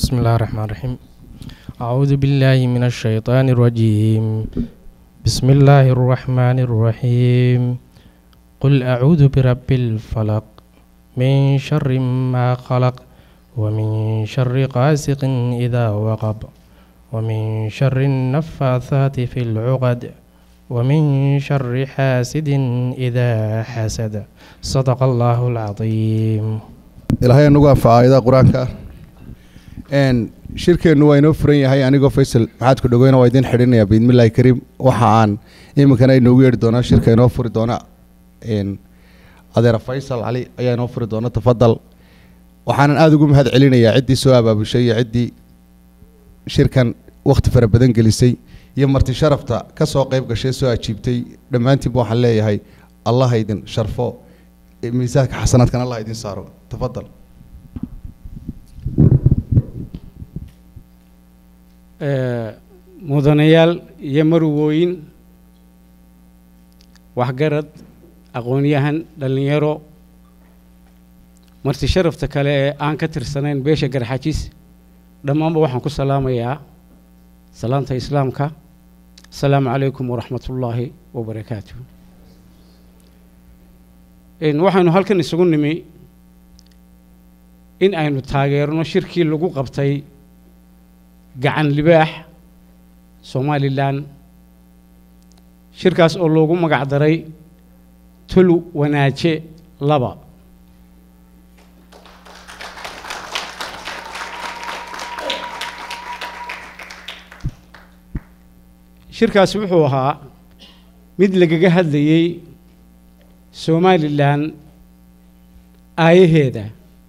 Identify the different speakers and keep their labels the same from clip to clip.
Speaker 1: بسم الله الرحمن الرحيم أعوذ بالله من الشيطان الرجيم بسم الله الرحمن الرحيم قل أعوذ برب الفلق من شر ما خلق ومن شر غاسق إذا وقب ومن شر النفاثات في العقد ومن شر حاسد إذا حسد صدق الله العظيم
Speaker 2: ilaahay anagu anfaca aayadaha qur-aanka n shirkeennu waa inoo furan yahay anigoo faysal maxaadku dhogeyna waa idiin xidhinaya biidmillahi kariim waxa aan iminkana inoogu yeedhi doonaa shirka inoo furi doona n adeera faysal cali ayaa inoo furi doona tafadal waxaanan aada ugu mahad celinayaa ciddii soo abaabushay iyo ciddii shirkan wakhti fara badan gelisay iyo marti sharafta ka soo qayb gashay soo ajiibtay dhammaantiinba waxaan leeyahay allah ha idin sharfo miisaanka xasanaadkan allah idin saaro tafadal
Speaker 3: mudanayaal iyo marwooyin waxgarad aqoon-yahan dhallinyaro marti sharafta kale ee aan ka tirsanayn beesha garxajis dhammaanba waxaan ku salaamayaa salaanta islaamka asalaamu calaykum waraxmat ullaahi wabarakaatu waxaynu halkan isugu nimi in aynu taageerno shirkii lagu qabtay gacan libaax somalilan shirkaas oo loogu magac daray tulu wanaaje laba shirkaas wuxuu ahaa mid lagaga hadlayey somalilan aayaheeda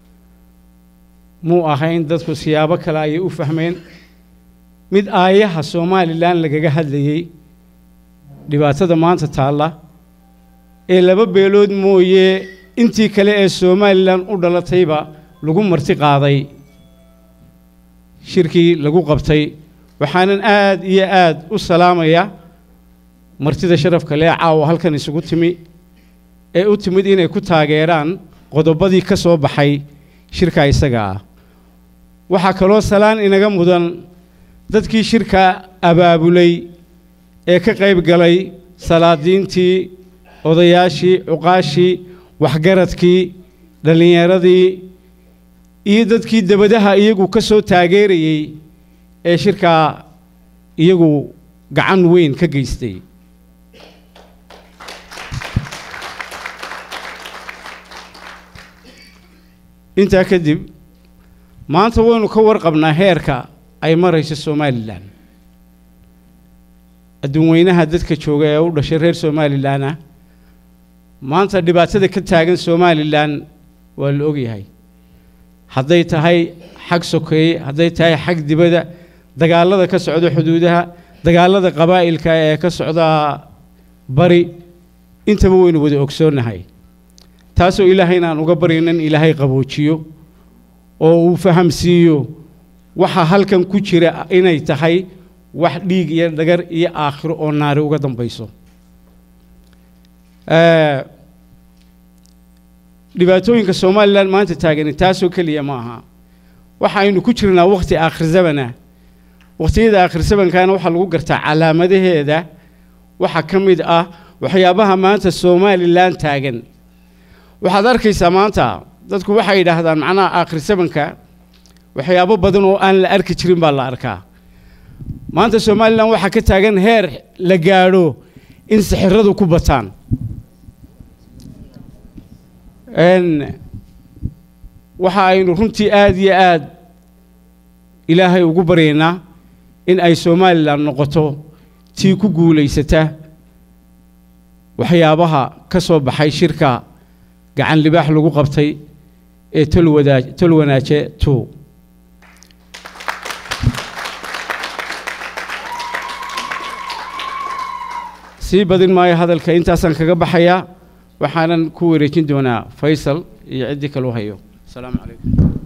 Speaker 3: muu ahayn dadku siyaabo kale ayay u fahmeen mid aayaha somalilan lagaga hadlayey dhibaatada maanta taalla ee laba beelood mooye intii kale ee somalilan u dhalatayba lagu marti qaaday shirkii lagu qabtay waxaanan aad iyo aad u salaamaya martida sharafka lee caawa halkan isugu timi ee u timid inay ku taageeraan qodobadii ka soo baxay shirka isaga ah waxaa kaloo salaan inaga mudan dadkii shirka abaabulay ee ka qayb galay salaadiintii odayaashii cuqaashii waxgaradkii dhallinyaradii iyo dadkii debadaha iyagu ka soo taageerayey ee shirkaa iyagu gacan weyn ka geystay intaa kadib maanta waynu ka warqabnaa heerka ay marayso somalilan adduun weynaha dadka jooga ee u dhashay reer somalilan ah maanta dhibaatada ka taagan somalilan waa la ogyahay hadday tahay xag sokeeye hadday tahay xag dibadda dagaalada ka socda xuduudaha dagaalada qabaa'ilka ee ka socda bari intaba waynu wada ogsoonnahay taasoo ilaahayna aan uga baryayn in ilaahay qaboojiyo oo uu fahamsiiyo waxa halkan ku jira inay tahay wax dhiig iyo dhagar iyo aakhiro oo naari uga dambayso dhibaatooyinka somalilan maanta taagani taasoo keliya ma aha waxa aynu ku jirnaa wakhti aakhir zamana wakhtiyada aakhir zamankana waxaa lagu gartaa calaamadaheeda waxaa ka mid ah waxyaabaha maanta somalilan taagan waxaad arkaysaa maanta dadku waxay yidhaahdaan macnaha aakhir zamanka waxyaabo badan oo aan la arki jirin baa la arkaa maanta somalilan waxaa ka taagan heer la gaadho in sixiradu ku bataan waxa aynu runtii aada iyo aad ilaahay ugu baryaynaa in ay somalilan noqoto tii ku guulaysata waxyaabaha ka soo baxay shirka gacan libaax lagu qabtay ee tolwadaa tol wanaaje two sii badin maayo hadalka intaasaan kaga baxayaa waxaanan ku wareejin doonaa faysal iyo ciddii kaleu hayo asalaamu calaykum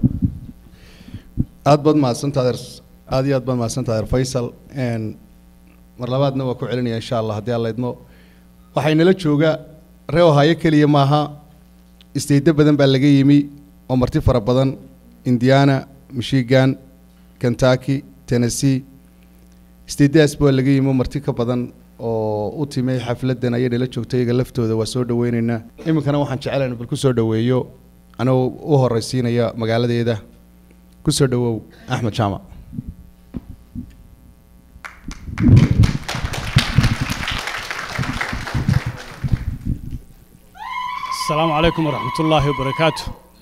Speaker 2: aad baad mahadsantaa adeer aad iyo aad baad mahadsantaa adeer faysal mar labaadna waa ku celinaya insha allah haddii alla idmo waxay nala jooga ree ohaayo keliya maaha isteydo badan baa laga yimi oo marti fara badan indiana michigan kentucky tennessee stadias baa laga yimo marti ka badan oo u timay xafladan ayay nala joogtay iyaga laftooda waa soo dhaweyneynaa iminkana waxaan jecelayn bal ku soo dhaweeyo anigoo u horeysiinaya magaaladeeda ku soo dhawow axmed jaamac
Speaker 4: السلام عليكم ورحمة الله وبركاته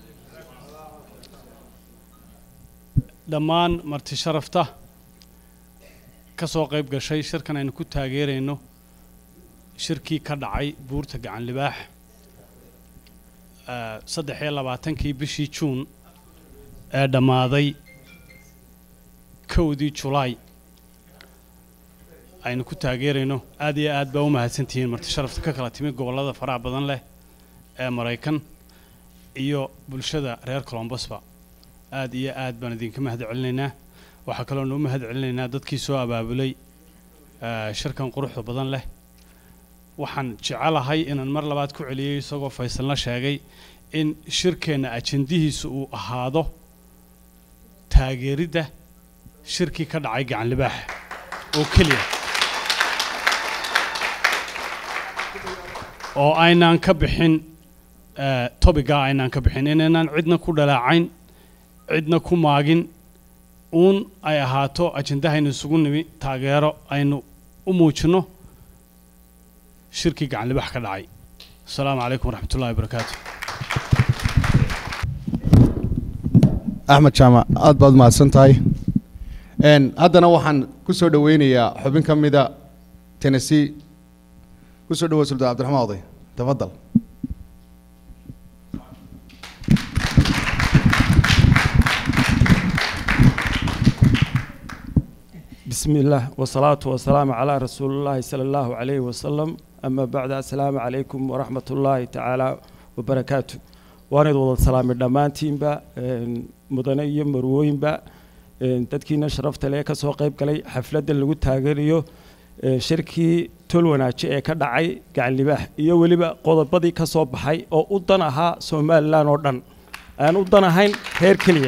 Speaker 4: dhammaan marti sharafta ka soo qayb gashay shirkan aynu ku taageerayno shirkii ka dhacay buurta gacan libaax eh, saddex iyo labaatankii bishii juun ee dhammaaday kowdii julaay aynu ku taageerayno aad iyo aad baa u mahadsantihiin marti sharafta ka kala timi gobollada faraha badan leh ee maraykan iyo bulshada reer colombosba aad iyo aad baan idinka mahad celinaynaa waxaa kaloo nuu mahad celinaynaa dadkii soo abaabulay eh, shirkan quruxda badan leh waxaan jecelahay inaan mar labaad ku celiyey isagoo faysalna sheegay in shirkeenna ajendihiisu uu ahaado taageeridda shirkii ka dhacay gacan libaax oo keliya oo aynaan ka bixin eh, topiga aynaan ka bixin inaynaan cidna ku dhalaacayn cidna ku maagin uun ay ahaato ajendahaynu isugu nimi taageero aynu u muujinno shirkii gacan libax ka dhacay asalaamu calaykum waraxmat ullahi wabarakaatu
Speaker 2: axmed jaamac aad baad mahadsan tahay Een, haddana waxaan ku soo dhaweynayaa xubin ka mida tennessee ku soo dhawow sultaan cabdiraxmaan oday tafadal
Speaker 5: بسم الله والصلاة والسلام على رسول الله صلى الله عليه وسلم أما بعد السلام عليكم ورحمة الله تعالى وبركاته وأنا وضع السلام الدمانتين با مدنية مروين با تدكينا شرفت لي كسو قيب كلي حفلة اللي قلت هاجريو شركي تلوناتشي ee ka dhacay gacan libaax iyo weliba qodobadii ka soo baxay oo u dan ahaa somalilan oo dhan aan u dan ahayn reer keliya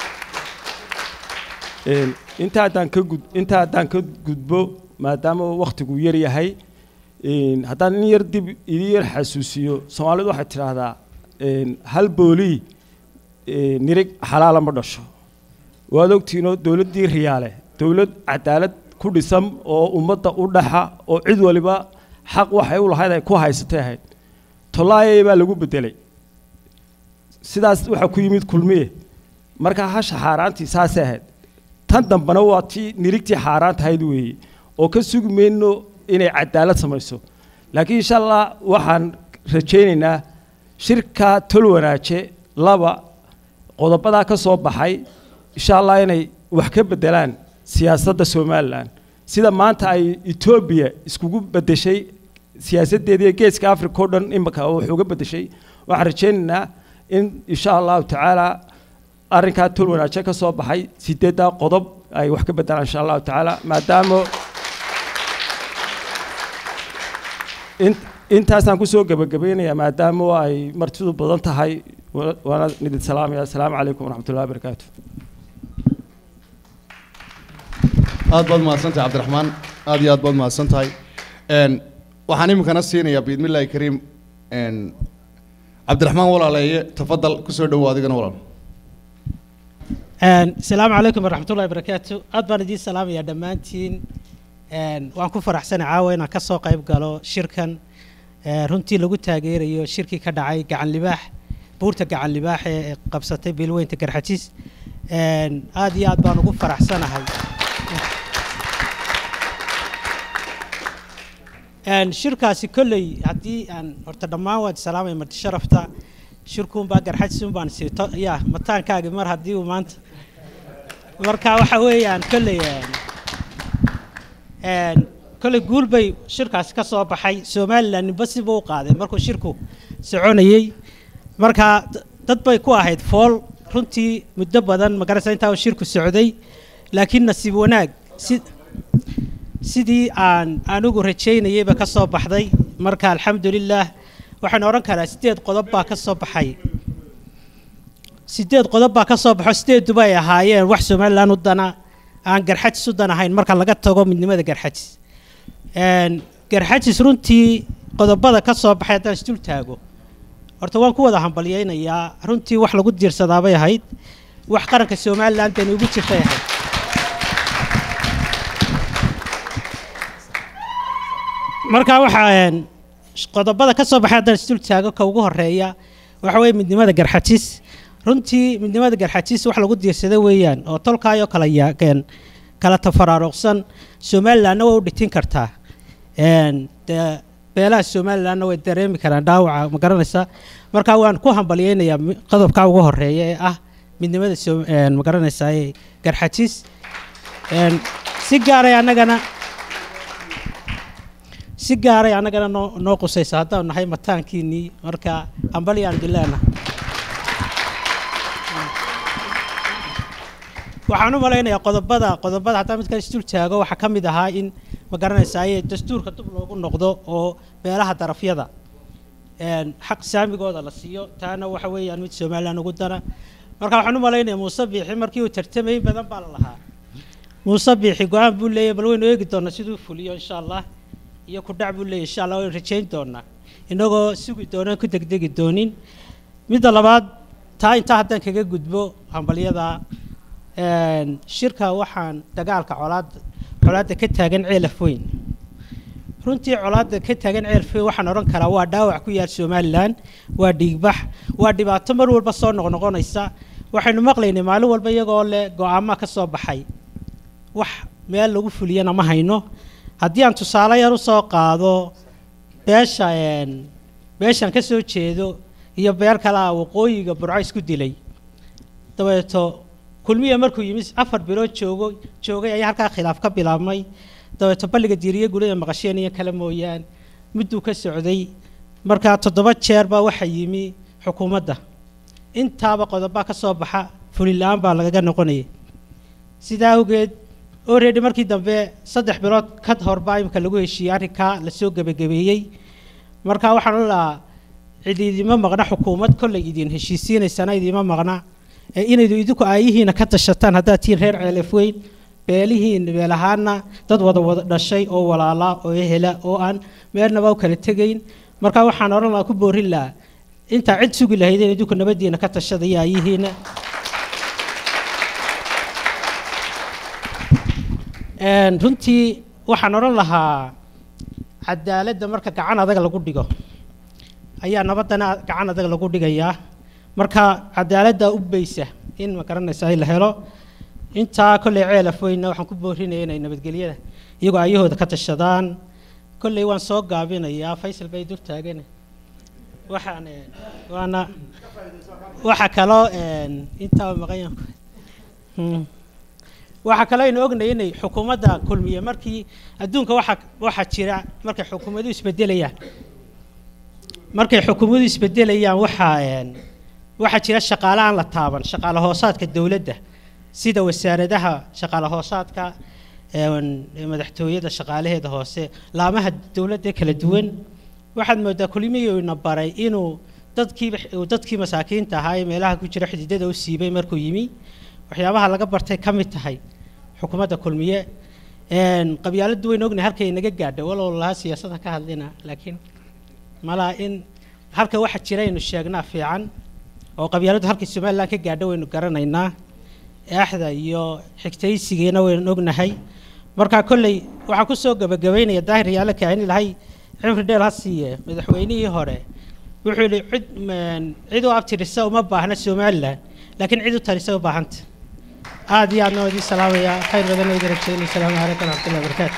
Speaker 5: Een, inta haddaan ka gud inta haddaan ka gudbo maadaama uu wakhtigu yar yahay een, haddaan in yar dib idin yar xasuusiyo soomaalidu waxay tidhaahdaa een, hal boolii een, nirig xalaala ma dhasho waad ogtiinoo dowladdii riyaale dowlad cadaalad ku dhisan oo ummadda u dhaxa oo cid waliba xaq waxay u lahayd ay ku haysatay ahayd tolaayay baa lagu bedelay sidaas waxaa ku yimid kulmiye marka hasha xaaraantii saasay ahayd tan dambena waa tii nirigtii xaaraan tahayd weeye oo ka sugi mayno inay cadaalad samayso laakiin insha allah waxaan rajaynaynaa shirka tol wanaaje laba qodobadaa ka soo baxay insha allah inay wax ka bedelaan siyaasadda somalilan sida maanta ay etoobiya iskugu bedeshay siyaasaddeedii geeska africa oo dhan imika wax uga bedeshay waxaan rajaynaynaa in insha allahu tacaala arrinkaa tol wanaaje ka soo baxay sideeddaa qodob ay wax ka bedelaan insha allahu tacaala maadaama in- intaasaan kusoo gebagabeynayaa maadaama ay martidu badan tahay wa- waana idin salaamaya asalaamu calaykum waraxmat ullahi wabarakaatu
Speaker 2: aad baad mahadsan tahay cabdiraxmaan aad iyo aad baad mahadsan tahay Een, waxaan iminkana siinayaa biidmillahi kariim een, cabdiraxmaan walaaleeye tafadal ku soo dhawow adigana walaal
Speaker 6: Een, asalaamu calaykum waraxmatullahi wabarakaatu aad baan idiin salaamayaa dhammaantiin Een, waan ku faraxsanay caawa inaan ka soo qayb galo shirkan ee, runtii lagu taageerayo shirkii ka dhacay gacan libaax buurta gacan libaax ee qabsatay beelweynta garxajis Een, aad iyo aad baan ugu faraxsanahay Een, shirkaasi kolley haddii aan horta dhammaan waad salaamay marti sharafta shirkuunbaa garxajisuunbaan siito ya mataankaagi mar haddii uu maanta marka waxa weeyaan kolley een, een, kolley guul bay shirkaasi ka soo baxay somalilan ninba siba u qaaday markuu shirku soconayey marka d- dad bay ku ahayd fool runtii muddo badan magarasa intaa uu shirku socday laakiin nasiib wanaag si sidii aan anigu rajaynayeyba ka soo baxday marka alxamdulilah waxaan odhan karaa sideed qodob baa ka soo baxay sideed qodob baa ka soo baxo sideeduba ay ahaayeen wax somalilan u dana aan garxajis u dan ahayn marka laga tago midnimada garxajis Een, garxajis runtii qodobada ka soo baxay haddaan isdul taago horta waan ku wada hambalyaynayaa runtii wax lagu diirsadaabay ahayd wax qaranka somalilan dani ugu jirtay ahayd marka waxaa een, qodobada ka soo baxay haddaan isdul taago ka ugu horeeya waxa weeye midnimada garxajis runtii midnimada garxajis wax lagu diirsada weeyaan oo tolkaayoo kala yaageen kala tafaraaruqsan somalilanna way u dhitin kartaa Een, dee beelaha somalilanna way dareemi karaan dhaawaca ma garanaysa marka waan ku hambalyeynayaa mi- qodobka ugu horeeya ee ah midnimada Som- een, ma garanaysaa ee garxajis Een, si gaaray annagana si gaaray annagana noo noo qusaysa haddaan nahay mataankiinnii marka hambalyaan dileena waxaan u malaynayaa qodobada qodobada haddaan mid kale isdul taago waxaa ka mid ahaa in ma garanaysaa dastuurka dib loogu noqdo oo beelaha darafyada een, xaq saamigooda la siiyo taana waxa weeyaan mid somalilan ugu dana marka waxaan u malaynayaa muuse biixi markii uu tartamayay badan baa la lahaa muuse biixi go-aan buu leeyahay bal waynu eegi doonaa siduu fuliyo insha allah iyo ku dhac buu leeyahay insha allah waynu rajayn doonaa inagoo sugi doonaan ku degdegi doonin midda labaad taa intaa haddaan kaga gudbo hambalyada een, shirka waxaan dagaalka colaadda colaadda ka taagan ceelaf weyn runtii colaadda ka taagan ceelaf weyn waxaan odhan karaa waa dhaawac ku yaal somalilan waa dhiigbax waa dhibaato mar walba soo noqnoqonaysa waxaynu maqlaynay maalin walba iyagoo leh go-aama ka soo baxay wax meel lagu fuliyana ma hayno haddii aan tusaale yar usoo qaado beesha een, beeshan ka soo jeedo iyo beer kale ah waqooyiga burco isku dilay dabeeto kulmiya markuu yimid afar bilood joogo joogay ayaa halkaa khilaaf ka bilaabmay dabeeto balliga diiriye gurida maqasheen iyo kale mooyaan miduu ka socday markaa toddoba jeer baa waxa yimi xukuumadda intaaba qodobaa ka soo baxa fulin la-aan baa lagaga noqonayay sidaa awgeed already markii dambe saddex bilood ka hor baa imika lagu heshiiyey arrinkaa lasoo gebagabeeyey marka waxaan u lahaa cid idima maqna xukuumad kollay idin heshiisiinaysana idima maqna ee inaydu idinku aayihiina ka tashataan haddaad tihiin reer ceelef weyn beelihiin beel ahaana dad wada wada dhashay oo walaala oo ehela oo aan meelnaba u kala tegayn marka waxaan odhan lahaa ku boorin lahaa intaa cid sugi lahaydeen idinku nabadiina ka tashada iyo aayihiina Een, runtii waxaan odhan lahaa cadaaladda marka gacan adag lagu dhigo ayaa nabaddana gacan adag lagu dhigayaa marka cadaaladda u beysa in ma garanaysa ay la helo intaa kolley ceelaf weynna waxaan ku boorinaya inay nabadgelyada iyagoo ayahooda ka tashadaan kolley waan soo gaabinayaa faysal bay dul taagan waxaan een, waana waxa kaloo een, intaa maqayan Hmm. waxaa kaloo aynu ognahay inay xukuumadda kulmiye markii adduunka waxa waxaa jira markay xukuumaduhu isbedelayaan markay xukuumaduhu isbedelayaan waxaa een, waxaa jira shaqaale aan la taaban shaqaale hoosaadka dowladda sida wasaaradaha shaqaale hoosaadka een, madaxtooyada shaqaalaheeda hoose laamaha dowladda kala duwan waxaad moodaa kulmiyuu ina baray inuu dadkiiba uu dadkii masaakiinta ahaa ee meelaha ku jira xididada u siibay markuu yimi waxyaabaha laga bartay ka mid tahay xukuumadda kulmiye een, qabyaaladdu waynu ognahay halkay naga gaadha walow lahaa siyaasadda ka hadlina laakiin malaa in halka waxa jira aynu sheegnaa fiican oo qabyaaladdu halkay somalilan ka gaadha waynu garanaynaa eexda iyo xigtaysigeena waynu ognahay marka kolley waxaan ku soo gabagabaynaya daahir yaale kaahin ilahay cimri dheer ha siiye madaxweynihii hore wuxuu yihi cid een, cid u abtirisa uma baahna somalilan laakiin cid u talisa u baahanta aad iyo aadna waa idiin salaamayaa khayr badan oo idin rajeynaya asalaamu calaykum waraxmatullahi wabarakaatu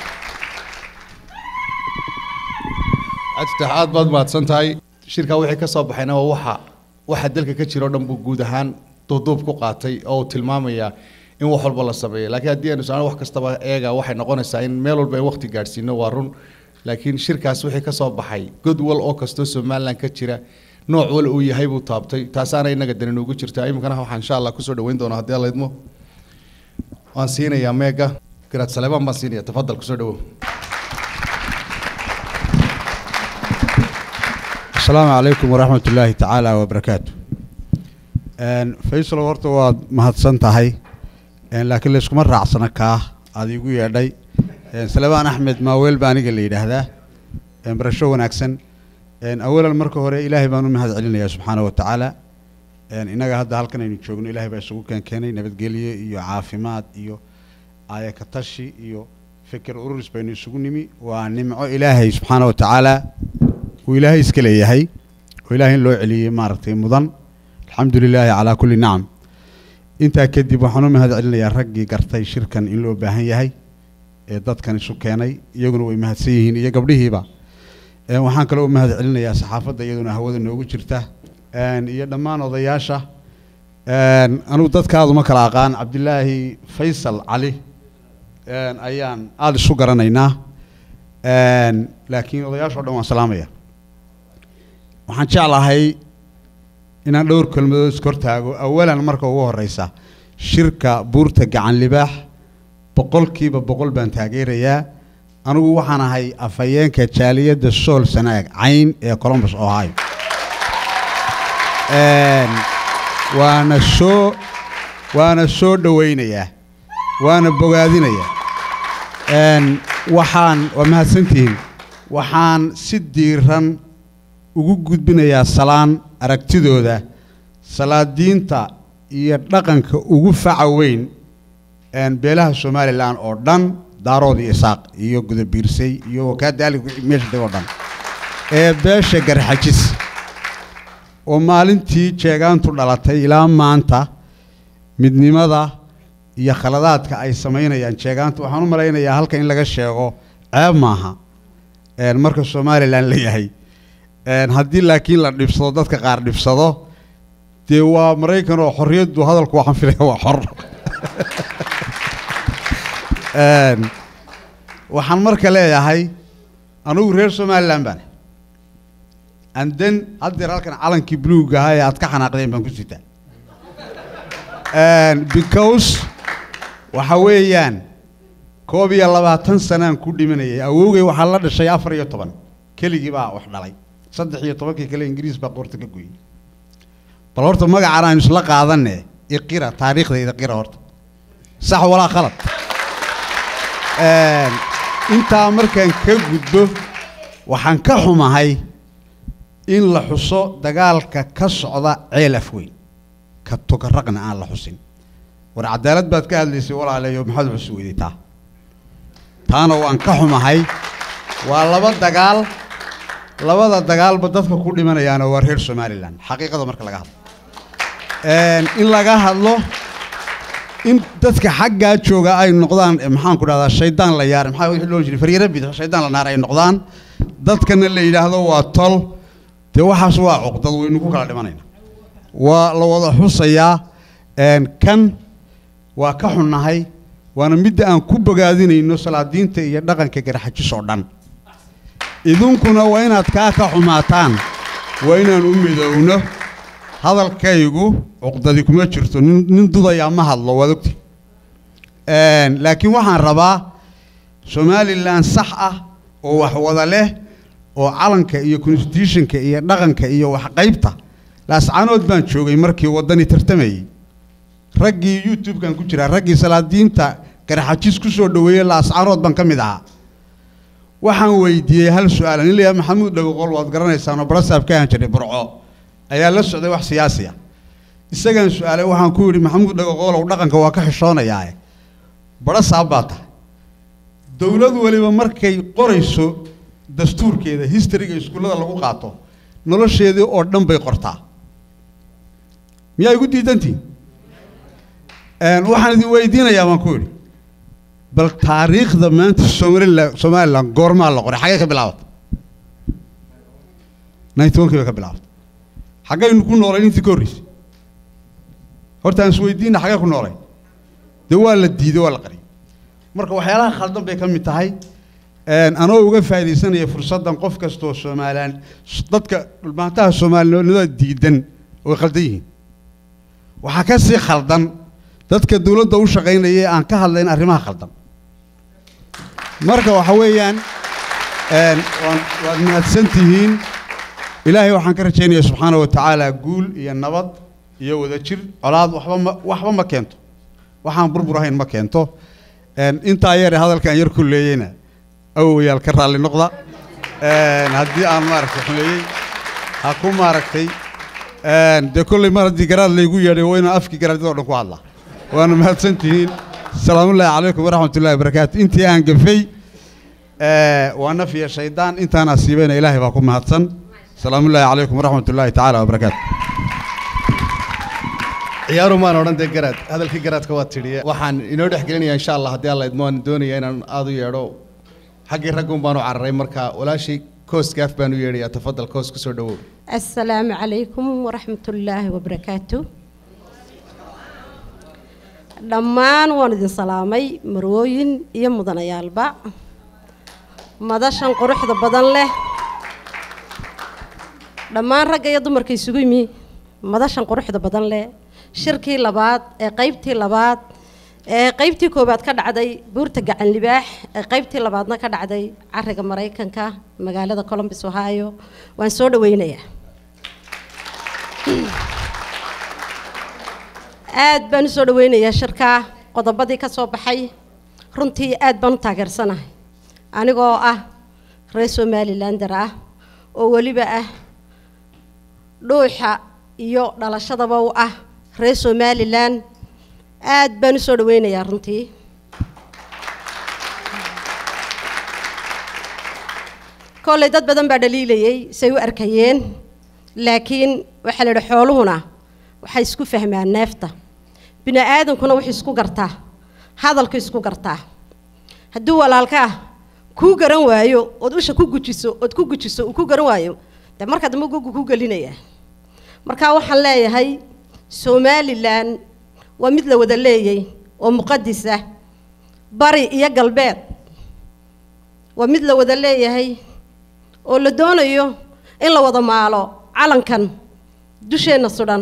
Speaker 2: cabdifatax aad baad mahadsan tahay shirkaa wixii ka soo baxayna waa waxa waxa dalka ka jira oo dhan buu guud ahaan duuduub ku qaatay oo uu tilmaamayaa in wax walba la sameeyo laakiin haddii aynu socno wax kastaba eega waxay noqonaysaa in meel walba ay waqti gaadhsiino waa run laakiin shirkaas wixii ka soo baxay god wal oo kastoo somalilan ka jira nooc wal uu yahay buu taabtay taasaana inaga dani noogu jirtaa iminkana waxaan insha allah kusoo dhaweyn doonaa haddii alla idmo waan siinayaa meega garaad saleebaan baan siinaya tafadal kusoo dhawow
Speaker 7: السلام عليكم ورحمة الله تعالى وبركاته Een, faysal horta waad mahadsan tahay Een, laakiin layskuma raacsana kaa aad iigu yeedhay Een, salebaan axmed maaweel baa aniga la yidhaahdaa Een, barasho wanaagsan Een, awalan marka hore ilaahay baan u mahad celinayaa subxaana wa tacaala Een, innaga hadda halkan aynu joogno ilaahay baa isugu keen keenay nabadgelyo iyo caafimaad iyo aayaka tashi iyo fikir ururis baynu isugu nimi waa nimco ilaahay subxaana wa tacaala uu ilaahay iska leeyahay oo ilaahay in loo celiyey maaragtay mudan alxamdu lilaahi calaa kulli nacam intaa kadib waxaan u mahad celinayaa raggii gartay shirkan in loo baahan yahay ee dadkan isu keenay iyaguna way mahadsan yihiin iyo gabdhihiiba Een, waxaan kaloo u mahad celinayaa saxaafadda iyaduna hawada noogu jirta Een, iyo dhammaan odayaasha Een, anugu dadkaadu ma kala aqaan cabdilaahi faysal cali Een, ayaan aada isu garanaynaa Een, laakiin odayaasha o dhan waan salaamaya waxaan jeclahay inaan dhowr kelmadood iska hortaago awalan marka ugu horeysa shirka buurta gacan libaax boqolkiiba boqol baan taageerayaa anigu waxaan ahay afhayeenka jaaliyadda sool sanaag cayn ee columbus ohio Een, waana soo waana soo dhowaynayaa waana bogaadinayaa Een, waxaan waa mahadsantihiin waxaan si diiran ugu gudbinayaa salaan aragtidooda salaadiinta iyo dhaqanka ugu faca weyn een, beelaha somalilan oo dhan daarood iyo isaaq iyo gudabiirsay iyo wakaadaali meesha deg oo dhan ee beesha garxajis oo maalintii jeegaantu dhalatay ilaa maanta midnimada iyo khaladaadka ay samaynayaan jeegaantu waxaan u malaynayaa halka in laga sheego ceeb maaha een, marka somalilan la yahay Een, haddii laakiin la dhibsado dadka qaar dhibsado dee waa maraykan oo xorriyaddu hadalku waxaan filaya waa xor Een, waxaan marka leeyahay anugu reer somalilan baan and then haddeer halkan calankii buluuga ahaa ee aad ka xanaaqdeen baan ku sitaa Een, because waxa weeyaan koob iyo labaatan sanaan ku dhimanayay awowgay waxaa la dhashay afar iyo toban keligii baa wax dhalay saddex iyo tobankii kale ingiriis baa qoorta ka goyey bal horta magacaan aynu isla qaadanne iqira taariikhdayda qira horta sax walaa khalad Een, intaa markaan ka gudbo waxaan ka xumahay in la xuso dagaalka ka socda ceel afweyn ka tukaraqna aan la xusin war cadaalad baad ka hadlaysay walaalayo maxaad xusi weyday taa taana waan ka xumahay waa laba dagaal labada dagaalba dadka ku dhimanayaana waa reer somalilan xaqiiqada marka laga hadlo Een, in laga hadlo in dadka xaggaa jooga ay noqdaan eh, maxaan ku dhahdaa shaydaan la yaar maxaa wixii loo jiray faryara bid shaydaan la naar ay noqdaan dadkana la yidhaahdo waa tol dee waxaas waa cuqdad waynu ku kala dhimanayna waa la wada xusayaa een, kan waa ka xunnahay waana midda aan ku bogaadinayno salaadiinta iyo dhaqanka garxajis oo dhan idinkuna waa inaad kaa ka xumaataan waa inaan u midowno hadalkaygu cuqdadi kuma jirto nin nin dudayaa ma hadlo waad ogti Een, laakiin waxaan rabaa somalilan sax ah oo wax wada leh oo calanka iyo constitutionka iyo dhaqanka iyo wax qaybta laascaanood baan joogay markii waddani tartamayey raggii youtube-kan ku jiraa raggii salaadiinta garxajis ku soo dhoweeyey laascaanood baan ka mid ahaa waxaan weydiiyey hal su-aal nin layahay maxamuud dhagoqol waad garanaysaan oo barasaab ka ahan jiray burco ayaa la socday wax siyaasi ah isagaan su-aalay waxaan ku yidhi maxamuud dhagoqolow dhaqanka waa ka xishoonayaa barasaab baa tahay dowlad weliba markay qorayso dastuurkeeda historyga iskuullada lagu qaato nolosheedii oo dhan bay qortaa miyaa igu diidantihin Een, waxaan idin weydiinayaa baan ku yidhi bal taariikhda maanta somalilan somalilan goormaa la qoray xaggee ka bilaabatay ninety one kii bay ka bilaabatay xaggaynu ku noolayn intii ka horreysay horta aan isweydiina xaggee ku noolay dee waa la diiday waa la qariyay marka waxyaalaha khaldan bay ka mid tahay Een, anoo uga faa'iidaysanaya fursaddan qof kastoo somalilan dadka dhulmaantaha soomaalinimada diidan way khaldan yihiin waxaa ka sii khaldan dadka dowladda u shaqaynaya ee aan ka hadlayn arrimaha khaldan marka waxa weeyaan een, waan- waad mahadsan tihiin ilaahay waxaan ka rajaynayaa subxaana wa tacaala guul iyo nabad iyo wadajir colaad waxba ma waxba ma keento waxaan burbur ahayn ma keento Een, intaa yare hadalkan yar ku leeyeyna awowayaal ka raalli noqda Een, haddii aan maaragtay xumeeyey ha ku maaragtay Een, dee kolley mar haddii garaad laygu yeedhay waa inaan afkii garaadyada oo dhan ku hadlaa waana mahadsantihiin salaamullaahi calaykum waraxmatullaahi wabarakaatu intii aan gafay ee, waa nafiya shaydaan intaan asiibayna ilaahay baa ku mahadsan salaamullaahi calaykum waraxmatullaahi tacaala wabarakaatu
Speaker 2: ciyaaru maan odhan dee garaad hadalkii garaadka waa tidhi waxaan inoo dhex gelinayaa insha allah haddii alla idmo aan doonaya inaan aada u yeedho xaggii raggun baan u cararay marka walaashii koos gaaf baan u yeedhayaa tafadal koos kusoo dhawow
Speaker 8: السلام عليكم ورحمة الله وبركاته dhammaan waan idin salaamay marwooyin iyo mudanayaalba madashan quruxda badan leh dhammaan ragga iyo dumarka isugu yimi madashan quruxda badan leh shirkii labaad ee qaybtii labaad ee qaybtii koowaad ka dhacday buurta gacan libaax ee qaybtii labaadna ka dhacday cariga maraykanka magaalada columbus ohio waan soo dhaweynayaa aad baan u soo dhaweynayaa shirkaa qodobadii ka soo baxay runtii aad baan u taageersanahay anigoo ah reer somalilander ah oo weliba ah dhuuxa iyo dhalashadaba u ah reer somalilan aad baan u soo dhaweynayaa runtii kolley dad badan baa dhaliilayay say u arkayeen laakiin waxaa la yidhi xooluhuna waxay isku fahmaan neefta bini aadankuna wuxuu isku gartaa hadalku isku gartaa hadduu walaalkaa kuu garan waayo ood usha ku gujiso ood ku gujiso uu ku garan waayo dee marka dambe gugu ku gelinaya marka waxaan leeyahay somalilan waa mid la wada leeyay oo muqadis ah bari iyo galbeed waa mid la wada leeyahay oo la doonayo in la wada maalo calankan dusheenna sudhan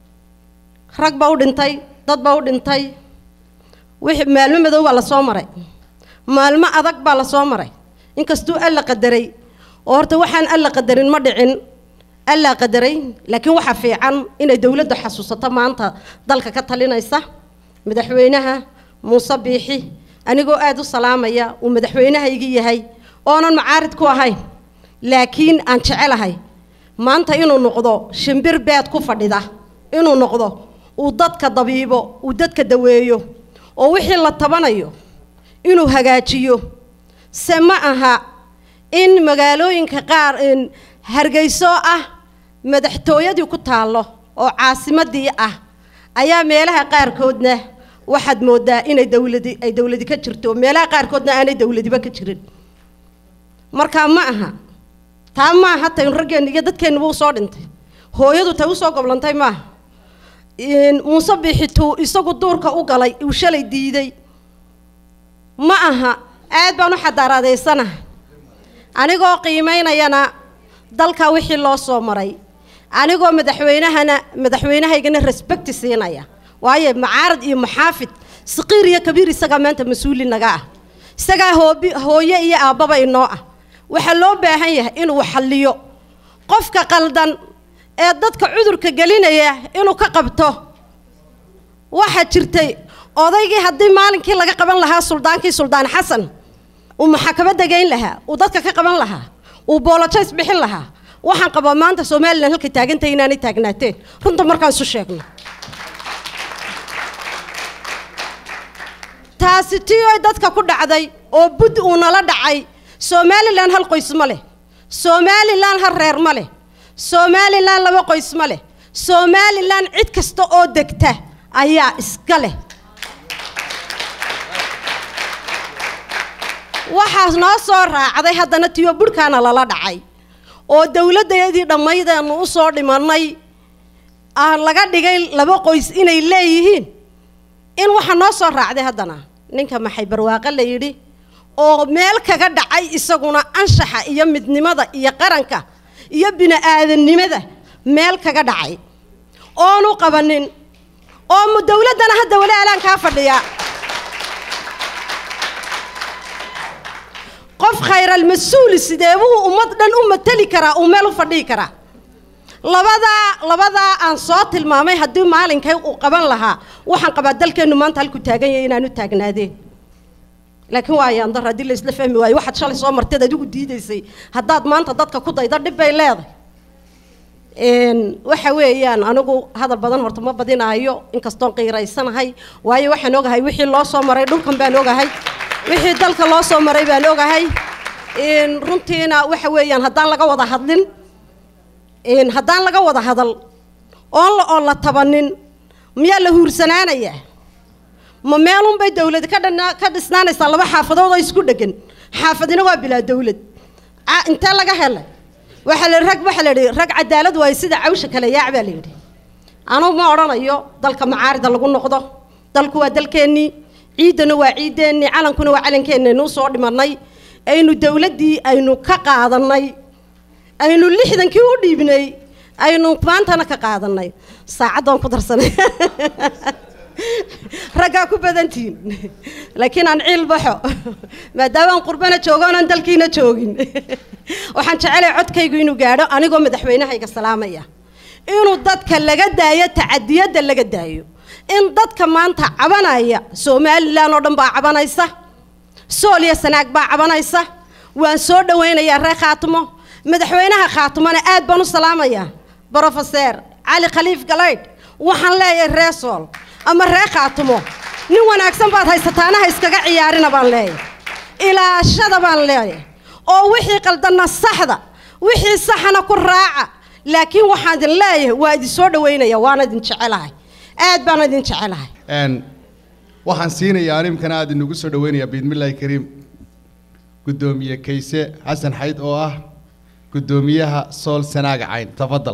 Speaker 8: rag baa u dhintay dad baa u dhintay wixii maalmo madow baa la soo maray maalmo adag baa la soo maray inkastuu alla qadaray oo horta waxaan alla qadarin ma dhicin allaa qadaray laakiin waxaa fiican inay dowladda xasuusato maanta dalka ka talinaysa madaxweynaha muuse biixi anigoo aad u salaamaya uu madaxweynahaygii yahay oonan macaarid ku ahayn laakiin aan jecelahay maanta inuu noqdo shimbir beed ku fadhida inuu noqdo uu dadka dabiibo uu dadka daweeyo oo wixii la tabanayo inuu hagaajiyo se ma aha in magaalooyinka qaar in hargeyso ah madaxtooyadii ku taallo oo caasimadii ah ayaa meelaha qaarkoodna waxaad moodaa inay dowladi ay dowladi ka jirto meelaha qaarkoodna aanay dowladiba ka jirin marka ma aha taa ma aha tayn raggeenna iyo dadkeennuba usoo dhintay hooyadu tay usoo goblantay maaha muuse biixituu isagu duurka u galay uu shalay diiday ma aha aad baan u xadaaraadaysanaha anigoo qiimaynayana dalka wixii loo soo maray anigoo madaxweynahana madaxweynahaygana respecti siinaya waayo macaarad iyo maxaafid saqiir iyo kabiir isagaa maanta mas-uuli naga ah isagaa hoobi hooye iyo aabbaba inoo ah waxaa loo baahan yahay inuu xalliyo qofka qaldan ee dadka cudurka gelinaya inuu ka qabto waxaa jirtay odaygii haddii maalinkii laga qaban lahaa suldaankii suldaan xasan uu maxakamada geyn lahaa uu dadka ka qaban lahaa uu boolojays bixin lahaa waxaan qabaa maanta somalilan halkay taagantahay inaanay taagnaateen runta markaan isu sheegno taasi tii oy dadka ku dhacday oo bud uu nala dhacay somalilan hal qoys ma leh somalilan hal reer ma leh somalilan laba qoys ma leh somalilan cid kasta oo degta ayaa iska leh waxaas noo soo raacday haddana tiyo budhkaana lala dhacay oo dowladdeedii dhammaydeenu u soo dhimannay aan laga dhigay laba qoys inay leeyihiin in waxa noo soo raacday haddana ninka maxay barwaaqo la yidhi oo meel kaga dhacay isaguna anshaxa iyo midnimada iyo qaranka iyo bini-aadannimada meel kaga dhacay oonu qabanin oo mu dowladdana hadda wali alaan kaa fadhiya qof khayral mas-uuli sidee buu ummad dhan u mateli karaa uu meel u fadhihi karaa labadaa labadaa aan soo tilmaamay haddii maalinkay uu qaban lahaa waxaan qabaa dalkeennu maanta halku taagan yahay inaanu taagnaadeen laakiin waa ayaan dar haddii la isla fahmi waayo waxaad shalay soo marteed adigu diidaysay haddaad maanta dadka ku dayda dhib bay leedahay Een, waxa weeyaan anigu hadal badan horta ma badinaayo inkastoon qiiraysanahay waayo waxaan ogahay wixii loo soo maray dhulkan baan ogahay wixii dalka loo soo maray baan ogahay Een, runtiina waxa weeyaan haddaan laga wada hadlin Een, haddaan laga wada hadal oon la oon la tabanin miyaa la huursanaanayaa ma meelunbay dawlad ka dhana- ka dhisnaanaysaa laba xaafadood oo isku dhegan xaafadina waa bilaa dawlad Ca- intee laga helay waxaa la rag waxaa la yidhi rag cadaalad waaye sida cawsha kale yaac baa la yidhi anugu ma odhanayo dalka macaarida lagu noqdo dalku waa dalkeennii ciiddana waa ciiddeennii calankuna waa calankeennaynuu soo dhimanay aynu dawladdii aynu ka qaadannay aynu lixdankii u dhiibnay aynu maantana ka qaadannay saacaddoon ku darsanay raggaa ku badantihiin laakiin aan ciil baxo maadaama aan qurbana joogo oonaan dalkiina joogin waxaan jecelahay codkaygu inuu gaadho anigoo madaxweynahayga salaamaya inuu dadka laga daayo tacadiyadda laga daayo in dadka maanta cabanaya somalilan oo dhan baa cabanaysa sool iyo sanaag baa cabanaysa waan soo dhawaynayaa reer khaatimo madaxweynaha khaatimona aad baan u salaamayaa brofeseer cali khaliif galaydh waxaan leeyahay reer sool ama reer khaatimo nin wanaagsan baad haysataanaha iskaga ciyaarina baan leeyahay ilaashada baan leeyahay oo wixii qaldanna saxda wixii saxana ku raaca laakiin waxaan idin leeyahay waa idin soo dhawaynaya waana idin jecelahay aad baan idin jecelahay
Speaker 2: Een, waxaan siinayaa animkana aad inugu soo dhaweynayaa biidmillaahi kariim guddoomiye kayse xasan xayd oo ah guddoomiyaha sool sanaaga cayn tafadal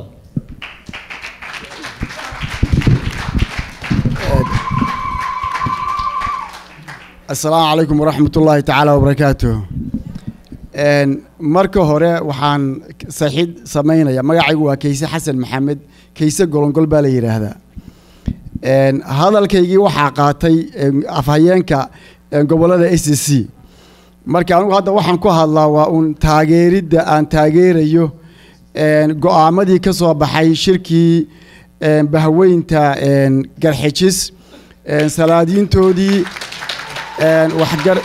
Speaker 9: asalaamu calaykum waraxmat ullaahi tacaala wabarakaatuh Een, marka hore waxaan saxiid samaynaya magacaygu waa kayse xasan maxamed kayse golongol baa la yidhaahdaa Een, hadalkaygii waxaa qaatay een, afhayeenka een, gobollada s c marka anigu hadda waxaan ku hadlaa waa uun taageeridda aan taageerayo een, go-aamadii ka soo baxay shirkii een, bahweynta een, garxijis een, salaadiintoodii een, waxgar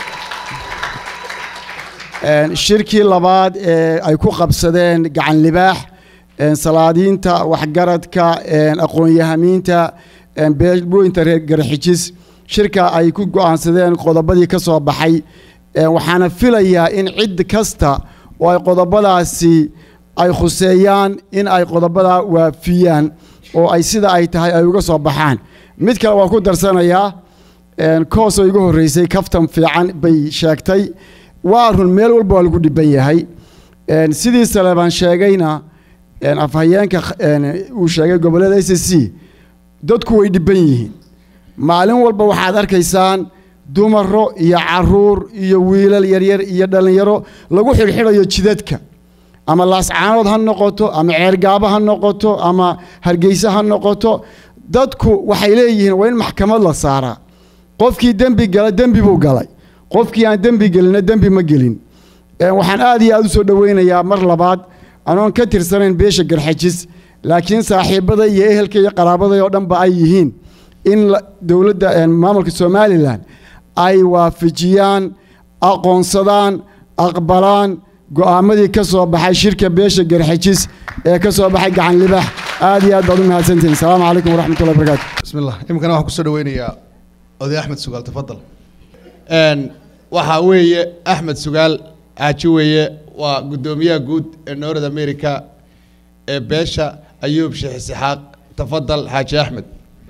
Speaker 9: een, shirkii labaad ee ay ku qabsadeen gacan libaax een, salaadiinta waxgaradka een, aqoon-yahamiinta een, beelweynta reer garxijis shirka ay ku go-aansadeen qodobadii ka soo baxay een, waxaana filayaa in cid kasta oo ay qodobadaasi ay khuseeyaan in ay qodobadaa waafiyaan oo ay sida ay tahay ay uga soo baxaan mid kale waa ku darsanayaa een, koos oo igu horreysay kaftan fiican bay sheegtay waa run meel walba waa lagu dhiban yahay een, sidii sale baan sheegayna een, afhayeenka een, uu sheegay gobollada s c dadku way dhiban yihiin maalin walba waxaad arkaysaan dumaro iyo caruur iyo wiilal yaryar iyo dhallinyaro lagu xidhxidhayo jidadka ama laascaanood ha noqoto ama ceergaabo ha noqoto ama hargeysa ha noqoto dadku waxay leeyihiin waa in maxkamad la saaraa qofkii dembi gala dembi buu galay qofkii aan dembi gelinna dembi ma gelin Een, waxaan aad iyo aad u soo dhoweynayaa mar labaad anoon ka tirsanayn beesha garxajis laakiin saaxiibada iyo ehelka iyo qaraabada oo dhanba ay yihiin in la- dowladda een, maamulka somalilan ay waafajiyaan aqoonsadaan aqbalaan go'aamadii ka soo baxay shirka beesha garxajis ee ka soo baxay gacan libax aad iyo aad baad u mahadsantihiin asalaamu calaykum waraxmatullahi wabarakaatu
Speaker 2: بسم الله imikana waxaan kusoo dhaweynayaa oday axmed sugaal tafadal Een, waxaa weeye axmed sugaal xaaji weeye waa guddoomiyaha guud ee north america ee beesha ayuub sheekh isxaaq tafadal xaaji axmed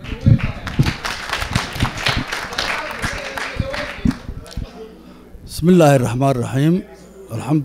Speaker 10: بسم الله الرحمن الرحيم الحمد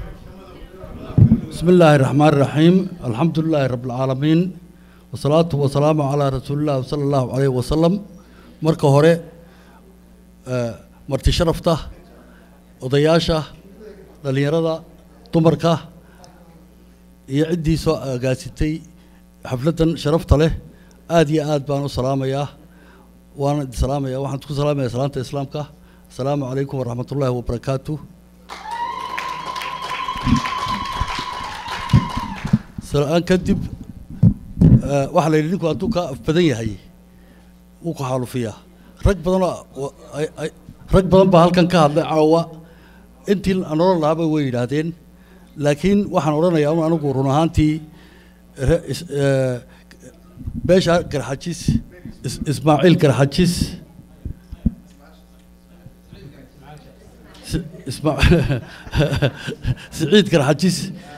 Speaker 10: بسم الله الرحمن الرحيم الحمد لله رب العالمين والصلاة والسلام على رسول الله صلى الله عليه وسلم مركة هوري آه، مرتي شرفته odayaasha dhallinyarada dumarka iyo ciddii soo agaasitay xafladdan sharafta leh aad iyo aad baan u salaamayaa waana idin salaamaya waxaan ku salaamaya salaanta islaamka asalaamu calaykum waraxmat ullaahi wabarakaatu salaan kadib eh, waxaa la yidhi ninku hadduu kaa af badan yahay wuu ku xaalufiyaa rag badanoo oo- ay- ay- rag badan baa halkan ka hadlay caawa intii aan odhan lahaaba way yidhaahdeen laakiin waxaan odhanayaa un anigu run ahaantii re- is- eh, beesha garxajis is- ismaaciil garxajis Si- isma- siciid garxajis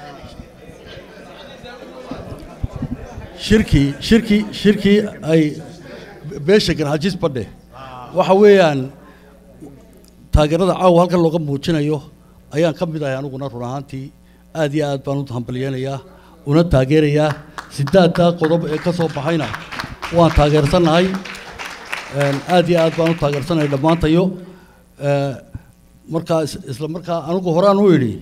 Speaker 10: shirkii shirkii shirkii ay beesha garxajis badhe waxa weeyaan taageerada caawa halkan looga muujinayo ayaan ka mid ahay aniguna run ahaantii aad iyo aad baan u hambalyeynayaa una taageerayaa sidaaddaa qodob ee ka soo baxayna waan taageersannahay Een, aad iyo aad baan u taageersanahay dhammaantayo Ee, markaa is- isla markaa anigu horaan u idhi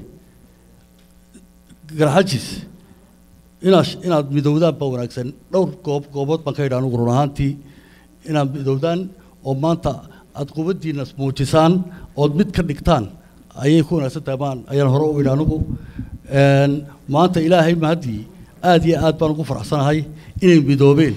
Speaker 10: garxajis inaad inaad midowdaan baa wanaagsan dhowr goob goobood baan ka idhi anigu run ahaantii inaad midowdaan oo maanta aad qubaddiina muujisaan ood mid ka dhigtaan ayay ku wanaagsan tahay baan ayaan hore u idhi anigu Een, maanta ilaahay mahaddii aad iyo aad baan ugu faraxsanahay inay midoobeen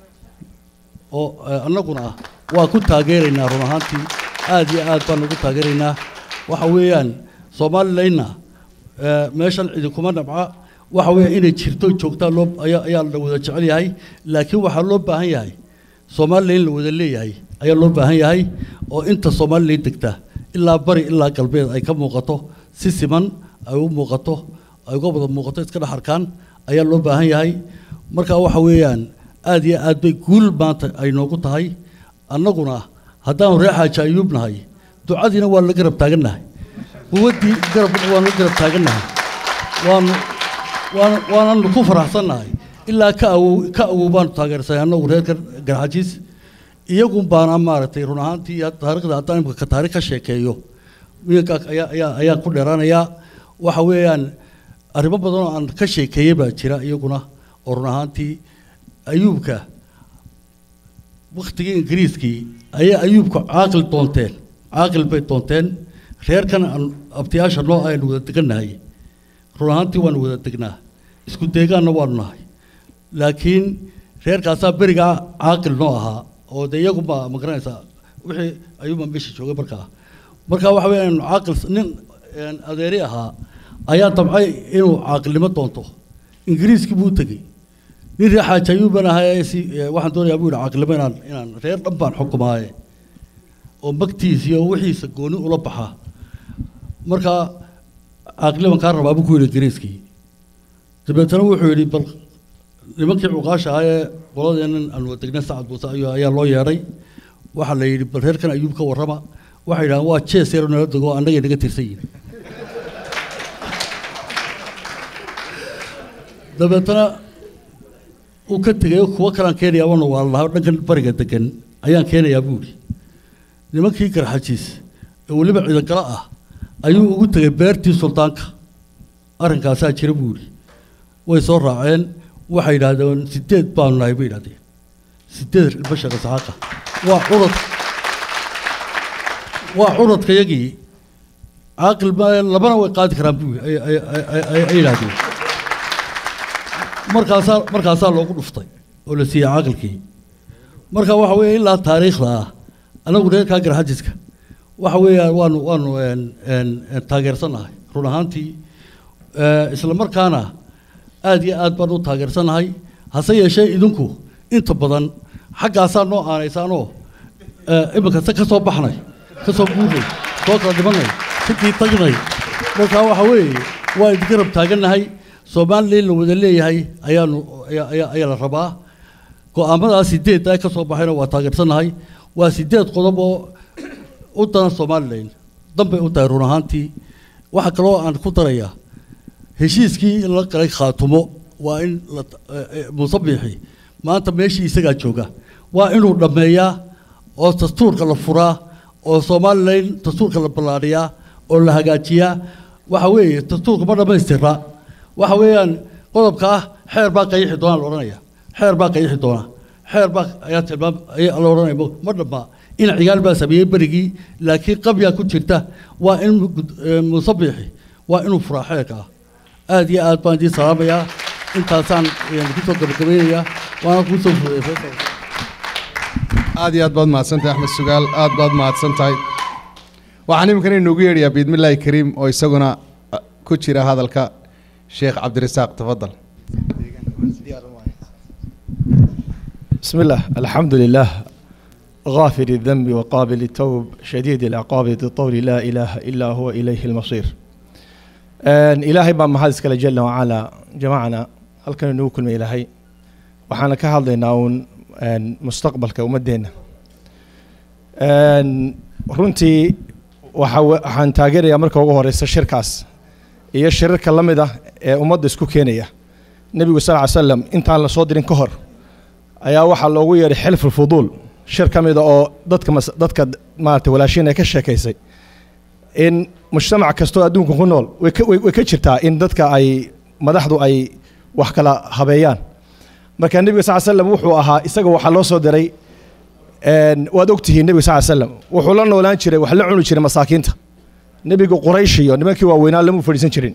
Speaker 10: oo eh, annaguna waa ku taageeraynaa run ahaantii aad iyo aad baan ugu taageeraynaa waxa weeyaan somalilayna eh, meeshan cidinkuma nabca waxa weeya inay jirto joogtaa loo ayaa ayaa la wada jecel yahay laakiin waxaa loo baahan yahay somalilan la wada leeyahay ayaa loo baahan yahay oo inta somalilan degta ilaa bari ilaa galbeed ay ka muuqato si siman ay u muuqato ay uga wada muuqato iska dhex arkaan ayaa loo baahan yahay marka waxa weeyaan aad iyo aad bay guul maanta ay noogu tahay annaguna haddaanu reer xaaji ayuub nahay ducadiina waa la garab taagannahay quwaddii garab waanu la garab taagannahay waanu waana waananu ku faraxsannahay ilaa ka awow ka awow baanu taageersanay annagu reer gar- garxajiis iyagun baana maaragtay run ahaantii had- taariikhda haddaan imika ka taariikh ka sheekeeyo wiilka ayaa ayaa ayaan ku dheeraanayaa waxa weeyaan arrimo badan oo aan ka sheekeeyey baa jira iyaguna oo run ahaantii ayuubka waktigii ingiriiskii ayay ayuubka caaqil doonteen caaqil bay doonteen reerkan aan abtiyaasha noo aynu wada degannahay run ahaantii waanu wada degnaa isku deegaanna waanu nahay laakiin reerkaasaa berigaa caaqil noo ahaa oo de iyaguba ma garanaysaa wixii ayuuba meesha joogay markaa marka waxa weya inu caaqil nin een, adeeri ahaa ayaa damcay inuu caaqilnimo doonto ingiriiskii buu tegey nin reer xaaji ayuuban ahaa si ee, waxaan doonayaa buu yidhi caaqilnimo inaan inaan reer dhan baan xukumaaye oo magtiisa iyo wixiisa gooni ula baxaa marka caaqiliban kaa rabaa buu ku yidhi ingiriiskii dabeetana wuxuu yidhi bal nimankii cuqaasha ahaa ee qoladeennan aan wada degnay sacad muuse ayuu ayaa loo yeedhay waxaa la yidhi bal reerkan ayuub ka warrama waxay yidhahdeen waa jees yaro nala dego annagay naga tirsan yihin dabeetana uu ka tegay kuwo kalaan keenayaa wana waa lahaa dhankan bariga degan ayaan keenayaa buu yidhi nimankii garxajiis ee weliba ciidangalo ah ayuu ugu tegay beertii suldaanka arrinkaasaa jira buu yidhi way soo raaceen waxay yidhaahdeen sideed baanu nahay bay yidhahdeen sideed bashar isxaaqa waa curad waa curadka yagii caaqil ma labana way qaadi karaan buu yidhi ay- ay- ay- ay- ay- ay yidhaahdeen markaasaa markaasaa loogu dhuftay oo la siiyey caaqilkii marka waxa weeye ilaa taariikhda ah anagu reerkaa garxajiska waxa weeyaan waanu waanu een, een, een, taageersannahay run ahaantii Eh, isla markaana aad iyo aad baan u taageersannahay hase yeeshee idinku inta badan xaggaasaa noo aanaysaanoo eh, iminka se ka soo baxnay ka soo guurnay soo kala dhimanay sidii tagnay marka waxa weeye waa idin garab taagannahay somalilan la wada leeyahay ayaanu ayaa ayaa ayaa la rabaa go-aamadaa sideed ay ka soo baxayna waa taageersannahay waa sideed qodob oo u daran somalilan danbay u tahay run ahaantii waxaa kaloo aan ku darayaa heshiiskii in la galay khaatumo waa in la musabixi maanta meeshii isagaa jooga waa inuu dhammeeyaa oo dastuurka la furaa oo somalilan dastuurka la ballaadhiyaa oo la hagaajiyaa waxa weeye dastuurka ma dhammaystira waxa weeyaan qodobka ah xeer baa qayixi doonaa la odhanaya xeer baa qayixi doona xeer baa ayaa tilmaam ayaa la odhanaya ma dhammaa in cigaal baa sameeyey berigii laakiin qabyaa ku jirta waa in gud- eh, musabixi waa inuu furaa xeerka ah aad iyo aad baan idiin salaamayaa intaasaan eh, kusoo gabagabeynayaa waana kuu soo fuday faysal
Speaker 2: aad iyo aad baad mahadsantahay axmed sugaal aad baad mahadsan tahay waxaan iminkana inoogu yeedhayaa biidmillaahi kariim oo isaguna uh, ku jira hadalka sheekh cabdirasaaq tafadal
Speaker 11: بسم الله الحمد لله غافر الذنب وقابل التوب شديد العقاب ذي الطول لا إله إلا هو إليه المصير آن إلهي بان محادث كلا جل وعلا جماعنا هل كان نوكل من إلهي وحانا كهالدينا ون آن مستقبل كومدينا آن runtii waxa we- waxaan taageerayaa marka ugu horeysa shirkaas iyo shirarka la mid ah ee ummadda isku keenaya nebigu sal ly slam intaan la soo dirin ka hor ayaa waxaa loogu yeedhay xilful fuduul shir ka mida oo dadka mas- dadka maarata walaashiin ay ka sheekaysay in mujtamac kastoo adduunka ku nool way ka- way way ka jirtaa in dadka ay madaxdu ay wax kala habeeyaan marka nebiga sal slam wuxuu ahaa isaga waxaa loo soo diray een, waad ogtihiin nebiga sal slam wuxuu la noolaan jiray wax la cuni jiray masaakiinta nebiga quraysh iyo nimankii waaweynaa lama fadhiisan jirin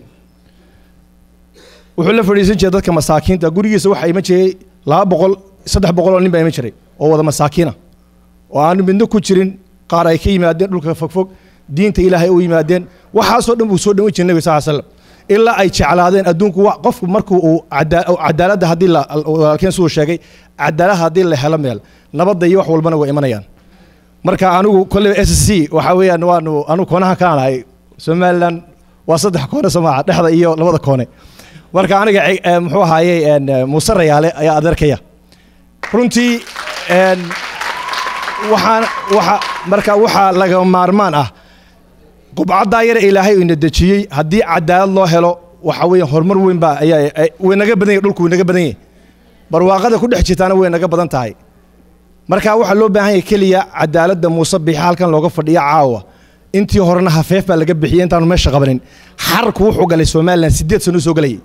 Speaker 11: wuxuu la fadhiisan jiray dadka masaakiinta gurigiisa waxaa iman jiray laba boqol saddex boqol oo nin baa iman jiray oo wada masaakiina oo aan midno ku jirin qaar ay ka yimaadeen dhulka fogfog diinta ilaahay u yimaadeen waxaasoo dhan buu soo dhawin jiray nebiga sal slam ilaa ay jeclaadeen adduunku wa- qofku markuu uu cadaa- cadaaladda haddii la walaalkeen siduu sheegay cadaalad haddii la helo meel nabadda iyo wax walbana way imanayaan marka anigu kolley s c waxa weeyaan waanu anigu koonaha kaan ahay somaliland waa saddex koone soomaaca dhexda iyo labada koone marka aniga ci- eh, muxuu ahaayey een, eh, muuse rayaale ayaa adeerkaya runtii een, waxaan waxa marka waxaa laga maarmaan ah qubcaddaa yare ilaahay ina dejiyey haddii cadaalad loo helo waxa weeye horumar weyn baa ayaa ay- way naga badan yahay dhulku way naga badan yahay barwaaqada ku dhex jirtaana way naga badan tahay marka waxaa loo baahan yahay keliya cadaaladda muuse biixi halkan looga fadhiya caawa intii horena hafeef baa laga bixiyey intaanu meesha qabanin xarku wuxuu galay somalilan sideed sano soo galayay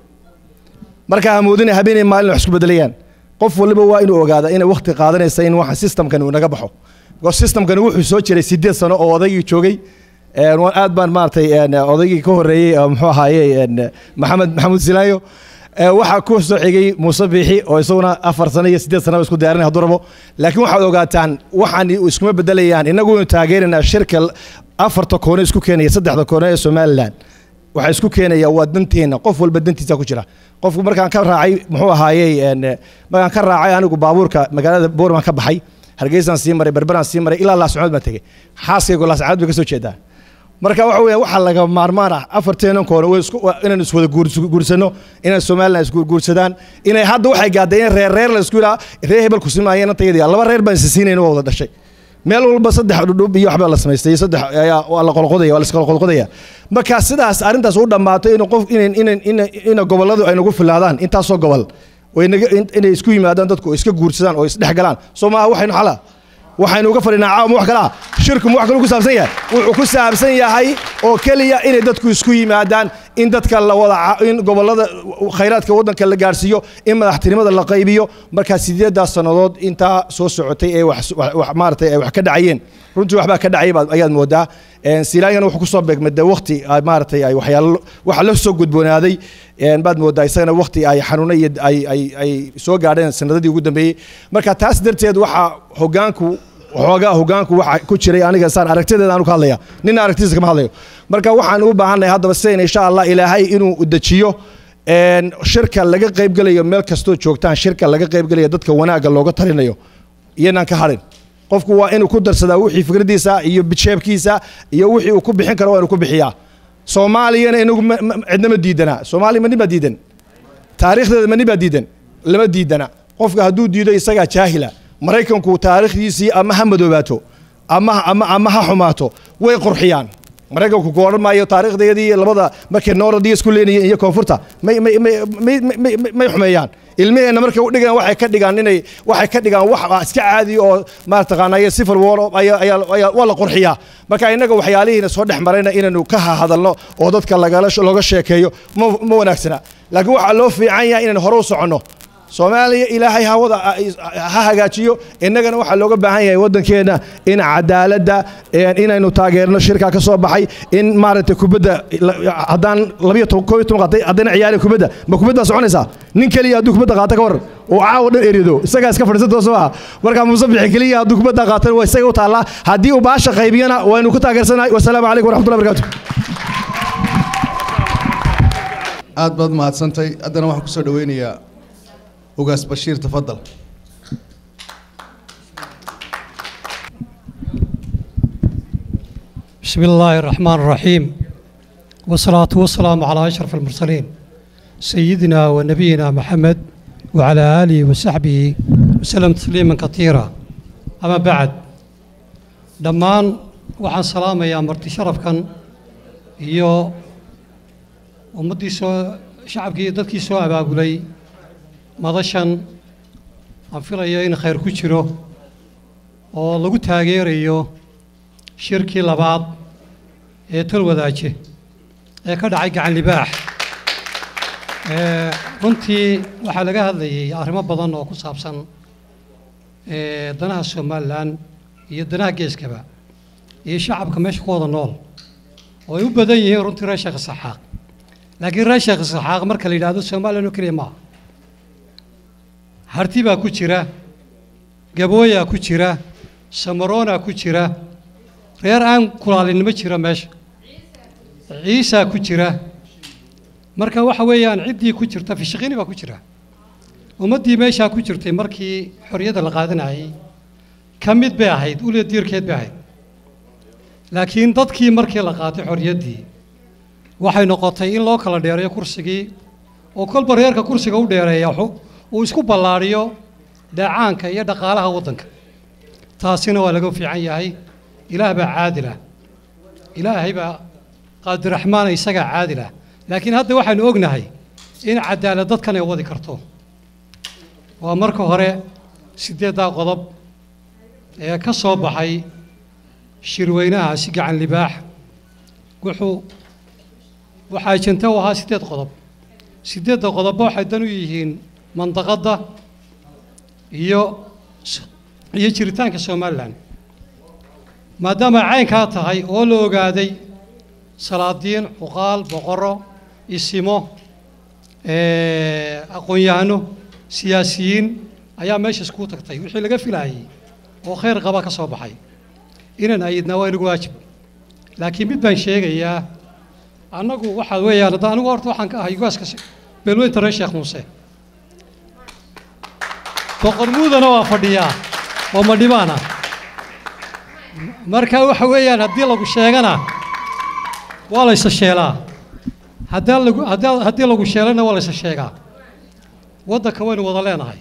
Speaker 11: marka hamoodina habeenay maalin wax isku bedelayaan qof waliba waa inuu ogaada inay waqti qaadanaysa in waxa systemkan uu naga baxo because systemkan wuxuu soo jiray sideed sano oo odaygii joogay een, waan aad baan maaragtay een, odaygii ka horreeyey oo muxuu ahaayey een, maxamed maxamuud silaayo ee, waxaa ku soo xigay muuse biixi oo isaguna afar sano iyo sideed sanaba isku diyaarinay hadduu rabo laakiin waxaad ogaataan waxaan iskuma bedelayaan innagu inu taageeraynaa shirka afarta koone isku keenaya saddexda koone ee somalilan waxaa isku keenaya waa danteena qof walba dantiisa ku jira qofku markaan ka raacay muxuu ahaayey een, markaan ka raacay anigu baabuurka magaalada boorman ka baxay hargeysaan sii maray berberaan sii maray ilaa laascood baan tegey xaaskaygu laascadood bay ka soo jeedaa marka waxa weya waxaa laga maarmaan ah afarteenan koone way isku waa inaan iswada guurs- guursano inaan somalilan isguursadaan inay hadda waxay gaadday in reer reer la isku yidhaa reer hebel ku simaayeen antayadii laba reer baan isa siinayna waa wada dhashay meel walba saddex dhudhub iyo waxbaa la samaystay iyo saddex ayaa waa la qolqodaya waa la isqolqodaya marka sidaas arrintaas u dhammaato in qof in in in in gobolladu ay nagu filaadaan intaasoo gobol way naga in- inay isku yimaadaan dadku oo iska guursadaan oo isdhex galaan soo maaha waxaynu xala waxaynu uga fadhinaa caawa ma wax kalaa shirku ma wax kaluu ku saabsan yahay wuxuu ku saabsan yahay oo keliya inay dadku isku yimaadaan in dadka la wada ca- in gobollada khayraadka waddanka la gaarsiiyo in madaxtinimada la qaybiyo markaa sideedaas sannadood intaa soo socotay ee wax wax- wax maaragtay ay wax ka dhacayeen runtii waxbaa ka dhacay baad ayaad moodaa Een, silaayana wuxuu kusoo beegmay de waqti ay maaragtay ay waxyaalo waxa la soo gudboonaaday een, baad moodaa isagana waqti ay xanuuna iyo ay ay ay soo gaadheen sanadadii ugu dambeeyey marka taas darteed waxaa hogaanku waxoogaa hogaanku waxa ku jiray aniga saan aragtideeda aanu ka hadlaya nina aragtidiisa kama hadlayo marka waxaan u baahannahay haddaba sidayn insha allah ilaahay inuu dejiyo een, shirka laga qaybgelayo meel kastoo joogtaan shirka laga qaybgelayo dadka wanaagga looga talinayo iyanaan ka hadhin qofku waa inuu ku darsadaa wixii fikradiisa iyo jeebkiisa iyo wixii uu ku bixin karo waa inuu ku bixiyaa soomaaliyana inagu ma- ma- cidna ma diidana soomaaliya ma nin baa diidan taariikhdeeda ma nin baa diidan lama diidana qofka hadduu diido isagaa jaahila maraykanku taariikhdiisii ama ha madoobaato ama ama ama ha xumaato way qurxiyaan maraykanku ku odhan maayo taariikhdeedii labada markay nooradiya isku leenayeen iyo koonfurta may may may may may may- may xumeeyaan ilmaheenna markay u dhigaan waxay ka dhigaan inay waxay ka dhigaan wax ah iska caadi oo maartaqaanaya civil war oo ayaa ayaa ayaa- waa la qurxiyaa marka innaga waxyaalihiina soo dhex marayna inaynu ka hadalno oo dadka lagala looga sheekeeyo ma ma wanaagsana laakiin waxaa loo fiican yahay inaynu hore u soconno soomaaliya ilaahay hawada ha hagaajiyo innagana waxaa looga baahan yahay waddankeenna in cadaaladda inaynu taageerno shirkaa ka soo baxay in maaragtay kubadda haddaan labiyo toban koob iyo toban qaatay haddana ciyaari kubadda ma kubaddaa soconaysaa nin keliya hadduu kubadda qaata ka waran oo caawa dhan erido isagaa iska fadhiisan tooso maaha marka musabixi keliya hadduu kubadda qaatan waa isaga u taallaa haddii uu baasha qaybiyana waynu ku taageersanahay wasalaamu calaykum waraxmatullahi barakaatu
Speaker 2: aad baad mahadsantay haddana waxaan kusoo dhaweynayaa ugaas bashiir tafadal
Speaker 12: بسم الله الرحمن الرحيم والصلاة والسلام على أشرف المرسلين سيدنا ونبينا محمد وعلى آله وصحبه وسلم تسليما كثيرا أما بعد دمان وعن سلامة يا مرتي شرف كان iyo ummaddii soo shacabkii dadkii soo abaabulay madashan aan filayo in khayr ku jiro oo lagu taageerayo shirkii labaad ee tolwadaaje ee ka dhacay gacan libaax runtii waxaa laga hadlayay arrimo badan oo ku saabsan danaha somalilan iyo danaha geeskaba iyo shacabka meesha ku wada nool oo ay u badan yihiin runtii reer sheekh isaxaaq laakiin reer sheekh isaxaaq marka la yidhaahdo somalilan oo keliya maaha harti baa ku jira gabooyaa ku jira samaroonaa ku jira reer aan kulaalinimo jira meesha ciisaa ku jira marka waxa weeyaan ciddii ku jirta fishaqini baa ku jira ummaddii meeshaa ku jirtay markii xorriyadda la qaadanayay ka mid bay ahayd uliya diirkeed bay ahayd laakiin dadkii markii la qaatay xorriyaddii waxay noqotay in loo kala dheereeyo kursigii oo kolba reerka kursiga u dheereeya uu isku ballaadhiyo dheecaanka iyo dhaqaalaha waddanka taasina waa laga fiican yahay ilaah baa caadilah ilaahay baa qaadiraxmaana isagaa caadilah laakiin hadda waxaynu ognahay in cadaalad dadkan ay wadi karto waa marka hore siddeeddaa qodob ee ka soo baxay shirweynahaasi gacan libaax wuxuu waxaa ajanta u ahaa siddeed qodob siddeedda qodobba waxay dan u yihiin mandaqadda iyo iyo jiritaanka somalilan maadaama caynkaa tahay oo la ogaaday salaadiin cuqaal boqorro isimo aqoon-yahano siyaasiyiin ayaa meesha iskuu tagtay wixii laga filaayey oo khayr qaba ka soo baxay inaan ayidnaa waa inagu waajib laakiin mid baan sheegayaa annagu waxaa weeyaan hadda anigu horta waxaan ka ahay ugaaska beelweynta reer sheekh muuse boqor muudana waa fadhiyaa oo madhibaana marka waxa weeyaan haddii lagu sheegana waa la isa sheelaa haddaan lagu haddii haddii lagu sheelana waa la isa sheegaa waddanka waynu wada leenahay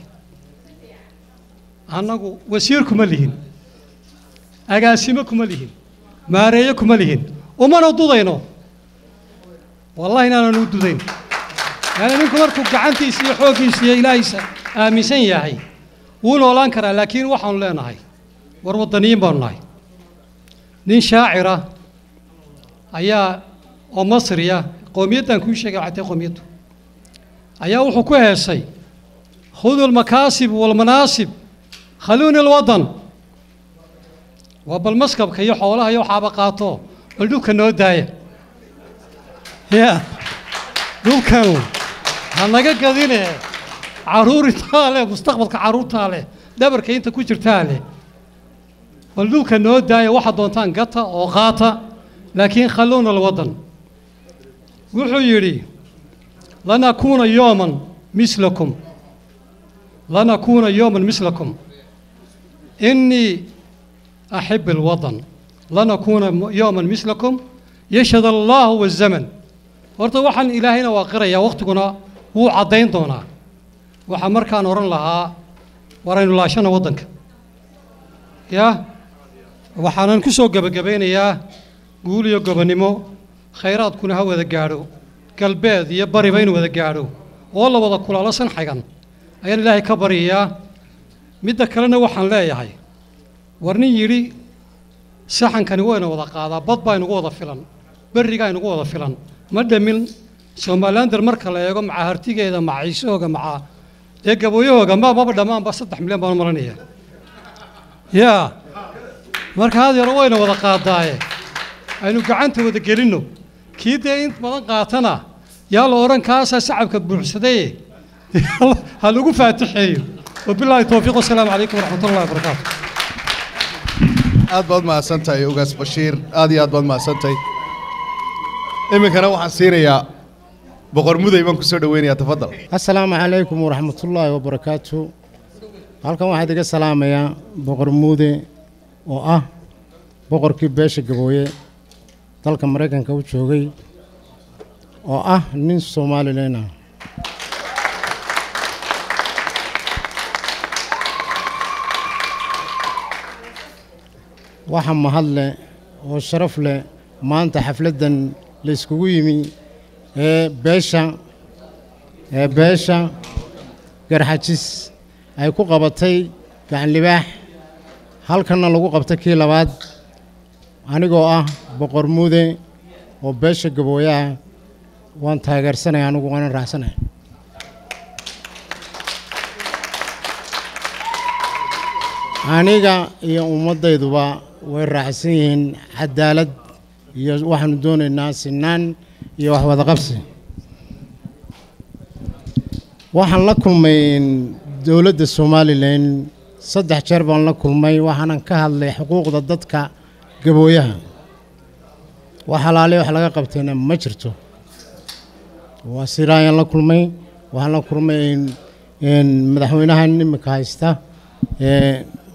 Speaker 12: annagu wasiir kuma lihin agaasimo kuma lihin maareeyo kuma lihin umana dudayno wallahi inaananu dudayn yani ninku markuu gacantiisa iyo xooggiisa iyo ilaahiisa aaminsan yahay wuu noolaan karaa laakiin waxaanu leenahay war waddaniyiin baanu nahay nin shaacira ayaa oo masriya qowmiyaddan kuu sheegay waxay tahay qowmiyaddu ayaa wuxuu ku heesay khudu almakaasib waalmanaasib khaluuni alwaddan waa bal maskabka iyo xoolaha iyo waxaaba qaato bal dhulka noo daaya ya dhulkanu ha naga gadine carruuritaa leh mustaqbalka carruurtaa leh dhabarka inta ku jirtaa leh bal dhulka noo daaya waxaad doontaan gata oo qaata laakiin khalluuna alwaddan wuxuu yidhi lanakuuna yooman mislakum lanakuuna yooman mislakum innii أحب الوطن لنكون يوما مثلكم يشهد الله والزمن horta waxaan ilaahayna waa qirayaa wakhtiguna wuu caddayn doonaa waxaa markaan odhan lahaa waraynu laashana waddanka ya waxaanan ku soo gebagabaynayaa guul iyo gobonnimo khayraadkuna ha wada gaadho galbeed iyo bariba in wada gaadho oo la wada kulaalo sanxagan ayaan ilaahay ka baryayaa midda kalena waxaan leeyahay war nin yidhi saxankani wayna wada qaadaa bad baa inugu wada filan berrigaa inugu wada filan ma dhamin somalilander marka la eego maca hartigeeda maca ciisooga maca dee gabooyahooga ma maba dhammaanba saddex milyan baan u maranaya yaa marka had yaro wayna wada qaadaaye aynu gacanta wada gelinno kii dee in badan qaatana yaa la odhan kaasaa sacabka buuxsadaye ha lagu faatixeeyo wabilaahi towfiiq wasalaamu calaykum waraxmatullahi wabarakaatu
Speaker 2: aad baad mahadsantahay ugaas bashiir aad iyo aad baad mahadsantahay iminkana waxaan siinayaa boqor muday baan kusoo dhaweynayaa tafadal
Speaker 13: asalaamu calaykum waraxmatullaahi wabarakaatu halkan waxaad iga salaamayaa boqor muude oo ah boqorkii beesha gabooye dalka maraykanka u joogay oo ah nin somalilan ah waxa mahad leh oo sharaf leh maanta xafladdan la iskugu yimi ee beesha ee beesha garxajis ay ku qabatay gacan libaax halkanna lagu qabtay kii labaad anigoo ah boqor muude oo beesha gabooyaha waan taageersanaya anigu waanan raacsanaya aniga iyo ummaddayduba way raacsan yihiin cadaalad iyo waxaanu doonaynaa sinaan iyo wax wada qabsi waxaan la kulmay dowladda somalilan saddex jeer baan la kulmay waxaanan ka hadlay xuquuqda dadka gabooyaha wax halaale wax laga qabtayna ma jirto waa siraayaan la kulmay waxaan la kulmay madaxweynaha imika haysta ee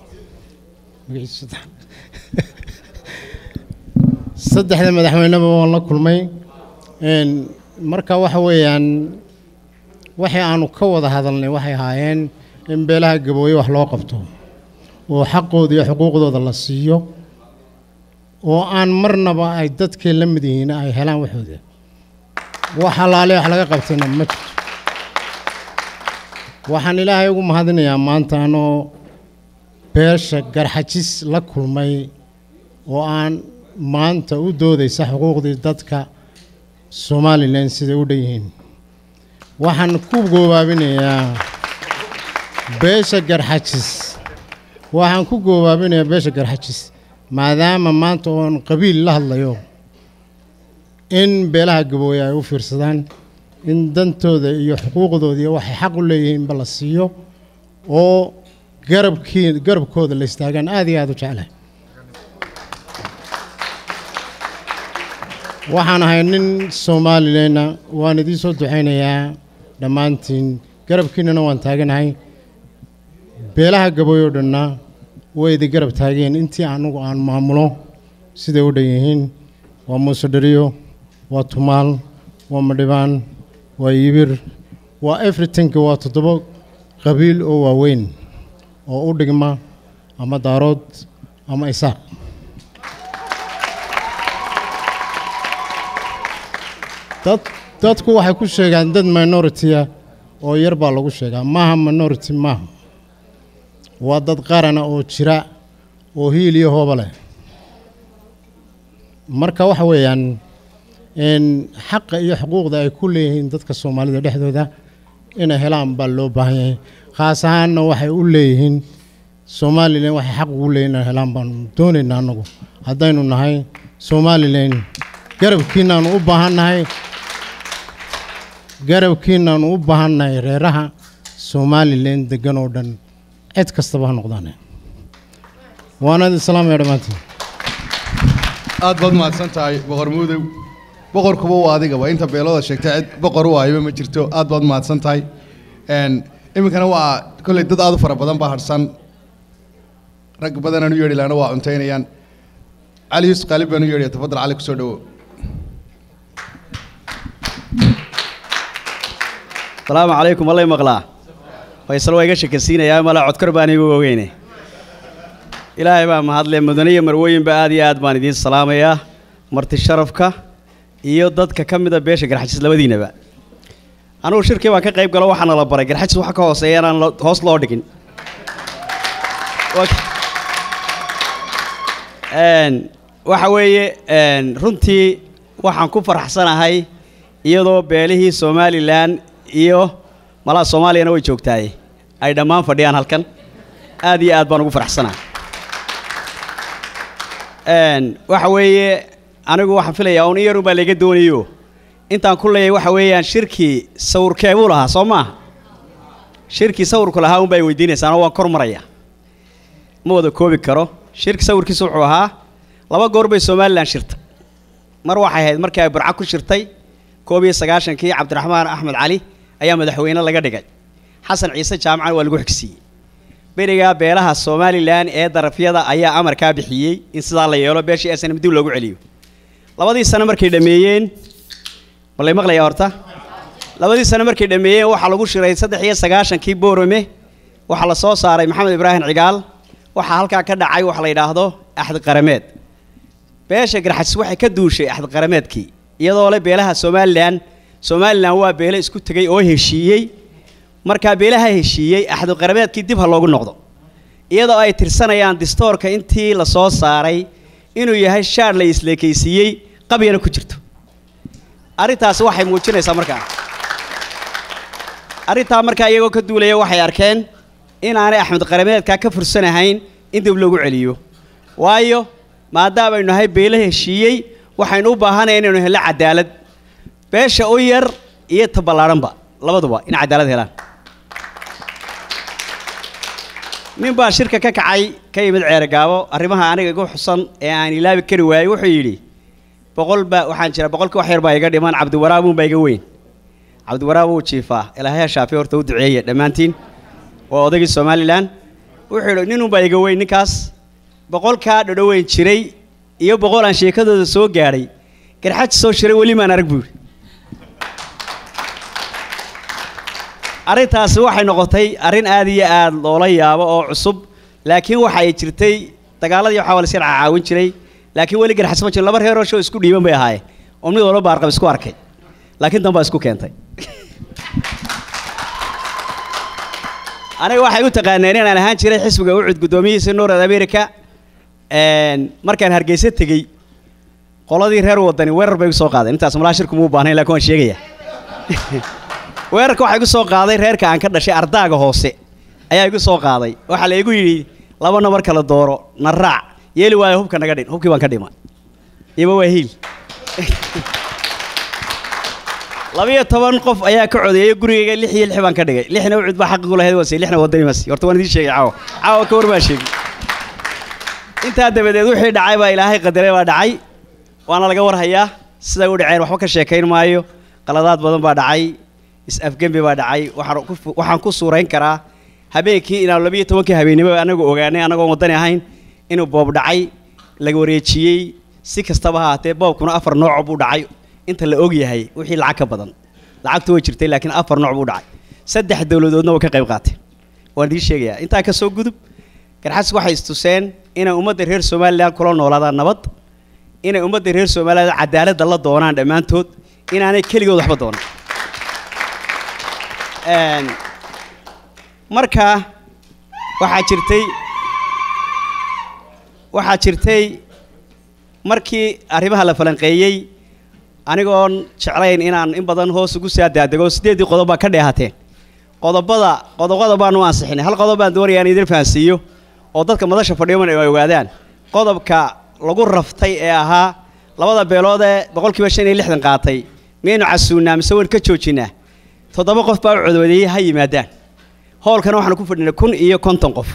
Speaker 13: saddexda madaxweyneba waan la kulmay marka waxa weeyaan waxay aanu ka wada hadalnay waxay ahaayeen in beelaha gabooye wax loo qabto oo xaqooda iyo xuquuqdooda la siiyo oo aan marnaba ay dadkii la mid yihiin ay helaan waxooda wax halaale wax laga qabtayna ma jirto waxaan ilaahay ugu mahadinayaa maanta anoo beesha garxajis la kulmay oo aan maanta u doodaysa xuquuqdii dadka somalilan siday u dhan yihiin waxaan ku goobaabinayaa beesha garxajis waxaan ku goobaabinayaa beesha garxajis maadaama maanta oon qabiil la hadlayo in beelaha gabooye ay u fiirsadaan in dantooda iyo xuquuqdooda iyo waxay xaq u leeyihiinba la siiyo oo garabkii garabkooda la istaagaan aad iyo aad u jeclahay waxaan ahay nin somalilanna waan idiin soo ducaynayaa dhammaantiin garabkiinnana waan taaganahay beelaha gabooy oo dhanna way idi garab taageen intii anugu aan maamulo siday u dhan yihiin waa muuse dhariyo waa tumaal waa madhibaan waa yibir waa everytinka waa toddoba qabiil oo waaweyn oo u dhigma ama daarood ama isaaq dad dadku waxay ku sheegaan dad minority-a oo yar baa lagu sheegaa maaha minority maaha waa dad qarana oo jira oo hiil iyo hooba leh marka waxa weeyaan xaqa iyo xuquuqda ay ku leeyihiin dadka soomaalida dhexdooda inay helaan baa loo baahan yahay khaas ahaanna waxay u leeyihiin somalilan waxay xaq ugu leeyihin inay helaan baanu doonaynaa annagu haddaynu nahay somalilan garabkiinaanu u baahannahay garabkiinaanu u baahannahay reeraha somalilan degan oo dhan cid kastaba ha noqdaane waanad islaamaya dhammaantiin
Speaker 2: aad baad mahadsan tahay boqor muudow boqorkuba waa adigaba inta beelooda sheegtay cid boqor u ahayba ma jirto aad baad mahadsan tahay iminkana waa kolley dad aad u fara badan baa harsan rag badanaan u yeedhi laana waa cuntaynayaan cali yuusuf qaalib baan u yeedhaya tafadal cali kusoo dhawo
Speaker 14: asalaamu calaykum allay maqlaa faysal waa iga shekansiinayaa mala codkar baan igu ogeyne ilaahay baa mahadle mudane iyo marwooyinba aad iyo aad baan idiin salaamayaa marti sharafka iyo dadka ka mida beesha garxajis labadiinaba anugu shirkii baan ka qayb galo waxaana la baray garxajis waxa ka hooseeya inaan lo- hoos loo dhigin Een, waxa weeye een, runtii waxaan ku faraxsanahay iyadoo beelihii somalilan iyo malaha soomaaliyana way joogtaaye ay dhammaan fadhiyaan halkan aad iyo aad baan ugu faraxsanahay Een, waxa weeye anigu waxaan filayaa un in yarun baa laga doonayo intaan ku leeyahay waxa weeyaan shirkii sawirkee buu lahaa soo maaha shirkii sawirku lahaa un bay weydiinaysaan oo waan kor maraya ma wada koobi karo shirki sawirkiisu wuxuu ahaa laba goor bay somalilan shirtay mar waxay ahayd markii ay burco ku shirtay koob iyo sagaashankii cabdiraxmaan axmed cali ayaa madaxweyne laga dhigay xasan ciise jaamacan waa lagu xigsiiyey berigaa beelaha somalilan ee darafyada ayaa amarkaa bixiyey in sidaa la yeelo beeshii snm dib loogu celiyo labadii sano markay dhammeeyeen ma lay maqlayaa horta labadii sano markay dhammeeyeen waxaa lagu shiray saddex iyo sagaashankii boorame waxaa la soo saaray maxamed ibraahim cigaal waxaa halkaa ka dhacay wax la yidhaahdo axdi qarameed beesha garxajis waxay ka duushay axdi qarameedkii iyadoo le beelaha somalilan somalilan waa beele isku tegay oo heshiiyey markaa beelaha heshiiyey axdi qarameedkii dib ha loogu noqdo iyadoo ay tirsanayaan distoorka intii la soo saaray inuu yahay shaar la isleekaysiiyey qabyana ku jirto arrintaasi waxay muujinaysaa markaa arrintaa markaa iyagoo ka duulaya waxay arkeen inaanay axmed qarameedkaa ka fursanahayn in dib loogu celiyo waayo maadaamaynu nahay beelo heshiiyey waxaynu u baahanaya inaynu helno cadaalad beesha u yar iyo ta ballaadhanba labaduba in cadaalad helaan nin baa shirka ka kacay ka yimid ceergaabo arrimaha aniga igu xusan ee aan ilaabi kari waayey wuxuu yidhi boqol baa waxaan jira boqolkii wax yar baa iga dhiman cabdiwaraabuun baa iga weyn cabdiwaraab wuu jiifaa ilaahay ha shaafiyo horta u duceeye dhammaantiin waa odaygii somalilan wuxuu yidhi ninunbaa iga weyn ninkaas boqolkaa dhadhoweyn jiray iyo boqol aan sheekadooda soo gaadhay garxaji soo shiray weli maan arag buu yidhi arrintaasi waxay noqotay arrin aad iyo aad loola yaabo oo cusub laakiin waxa ay jirtay dagaaladii waxaa waa la iska caawin jiray laakiin weli garxas ma jiro laba reeroo shoo isku dhiiban bay ahaayeen oo mid walba baarqab isku arkay laakiin dan baa isku keentay aniga waxay u taqaaneen inaan ahaan jiray xisbiga ucud guddoomiyihiisa north america markaan hargeysa tegey qoladii reer wadani weerar bay igu soo qaadeen intaas malaa shirku muu baahnayn laakiin waan sheegaya weerarka waxaa igu soo qaaday reerka aan ka dhashay ardaaga hoose ayaa igu soo qaaday waxaa la igu yidhi laba nabar kala dooro na raac yeeli waayo hubka naga dhin hubkii baan ka dhima ima waa hiil labiyo toban qof ayaa ka codeeyay gurigayga lix iyo lix baan ka dhigay lixna ucud baa xaqigu lahayd waase lixna wadani mas horta waan idiin sheegay caawa caawa ka war baa sheegay intaa dabadeed wixii dhacay baa ilaahay qadaray baa dhacay waana laga warhayaa siday u dhaceen waxba ka sheekayn maayo qaladaad badan baa dhacay is-afgembi baa dhacay waxaan ku waxaan ku suurayn karaa habeenkii inaan labiyo tobankii habeennimo anagu ogaanay anagoon waddani ahayn inuu boob dhacay laga wareejiyey si kastaba ha haatee boobkuna afar nooc buu dhacay inta la og yahay wixii lacag ka badan lacagtu way jirtay laakiin afar nooc buu dhacay saddex dowladoodna way ka qayb qaateen waan idiin sheegayaa intaa ka soo gudub garxas waxay istuseen inay ummadda reer somalilan kula noolaadaan nabad inay ummadda reer somalilan cadaaladda la doonaan dhammaantood inaanay keligood waxba doonan marka waxaa jirtay waxaa jirtay markii arrimaha la falanqeeyey anigoon jeclayn inaan in badan hoos ugu saa daadego siddeeddii qodob baa ka dheehateen qodobada qodobada baanu ansixinay hal qodob baan doonaya in idin fahansiiyo oo dadka madasha fadhiyoman ay ogaadaan qodobka lagu raftay ee ahaa labada beelood ee boqolkiiba shan iyo lixdan qaatay miyaynu casuunnaa mise wayn ka joojinnaa toddoba qof baa u codoodeeyey ha yimaadaan hoolkana waxaanu ku fadhinay kun iyo konton qof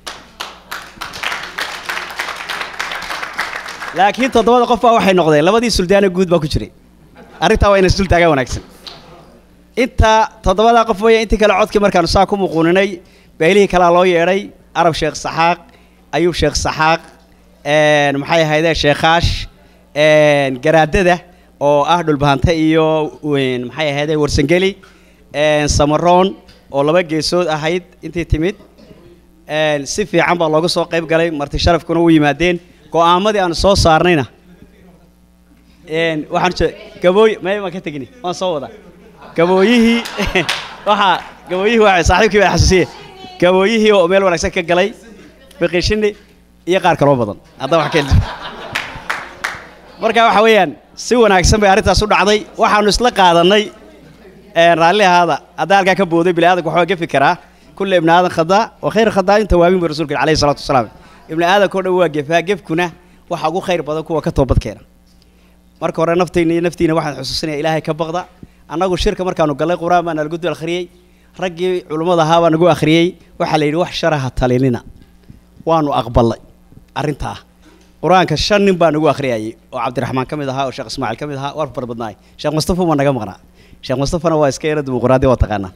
Speaker 14: laakiin toddobada qof baa waxay noqdeen labadii suldaana guud baa ku jiray arrintaa waa inay sul taagaan wanaagsan inta toddobadaa qof waya intii kale codkii markaanu saa ku muquuninay beelihii kalea loo yeedhay arab sheekh saxaaq ayuub sheekh saxaaq maxay ahaydee sheekhaash garaadada oo ah dhulbahante iyo maxay ahaydee warsangeli samaroon oo laba geesood ahayd intii timid si fiican baa looga soo qayb galay marti sharafkuna u yimaadeen go'aamadii aanu soo saarnayna waxaan gabooy may waan ka tegini waan soo wadaa gabooyihii waxaa gabooyihii waa saaxiibkii baa xasuusiye gabooyihii oo meel wanaagsan ka galay biqishini iyo qaar kaloo badan hadda wax keen marka waxa weeyaan si wanaagsan bay arrintaas u dhacday waxaanu isla qaadanay raalli ahaada haddaa halkaa ka booday bini aadanka waxbaa gefi karaa kulle ibni aadan khadaa wa khayr khadaa'in tawaabin bu rasuulka calayhi salaatu wasalaam ibni aadanka o dhan waa gefaa gefkuna waxa ugu khayr badan kuwa ka toobad keena marka hore naftayna iyo naftiina waxaan xusuusinaya ilaahay ka baqda annagu shirka markaanu gallay qur-aan baa nalagu dul akhriyey raggii culummada ahaa baa nagu akhriyey waxaa la yidhi wax sharaha talinina waanu aqbalay arrintaa qur-aanka shan nin baa nagu akhriyayay oo cabdiraxmaan ka mid ahaa oo sheekh ismaaciil ka mid ahaa war fara badnaay sheekh mustafa waa naga maqnaa sheekh mustafana waa iska yara dimuqraadi waa taqaanaa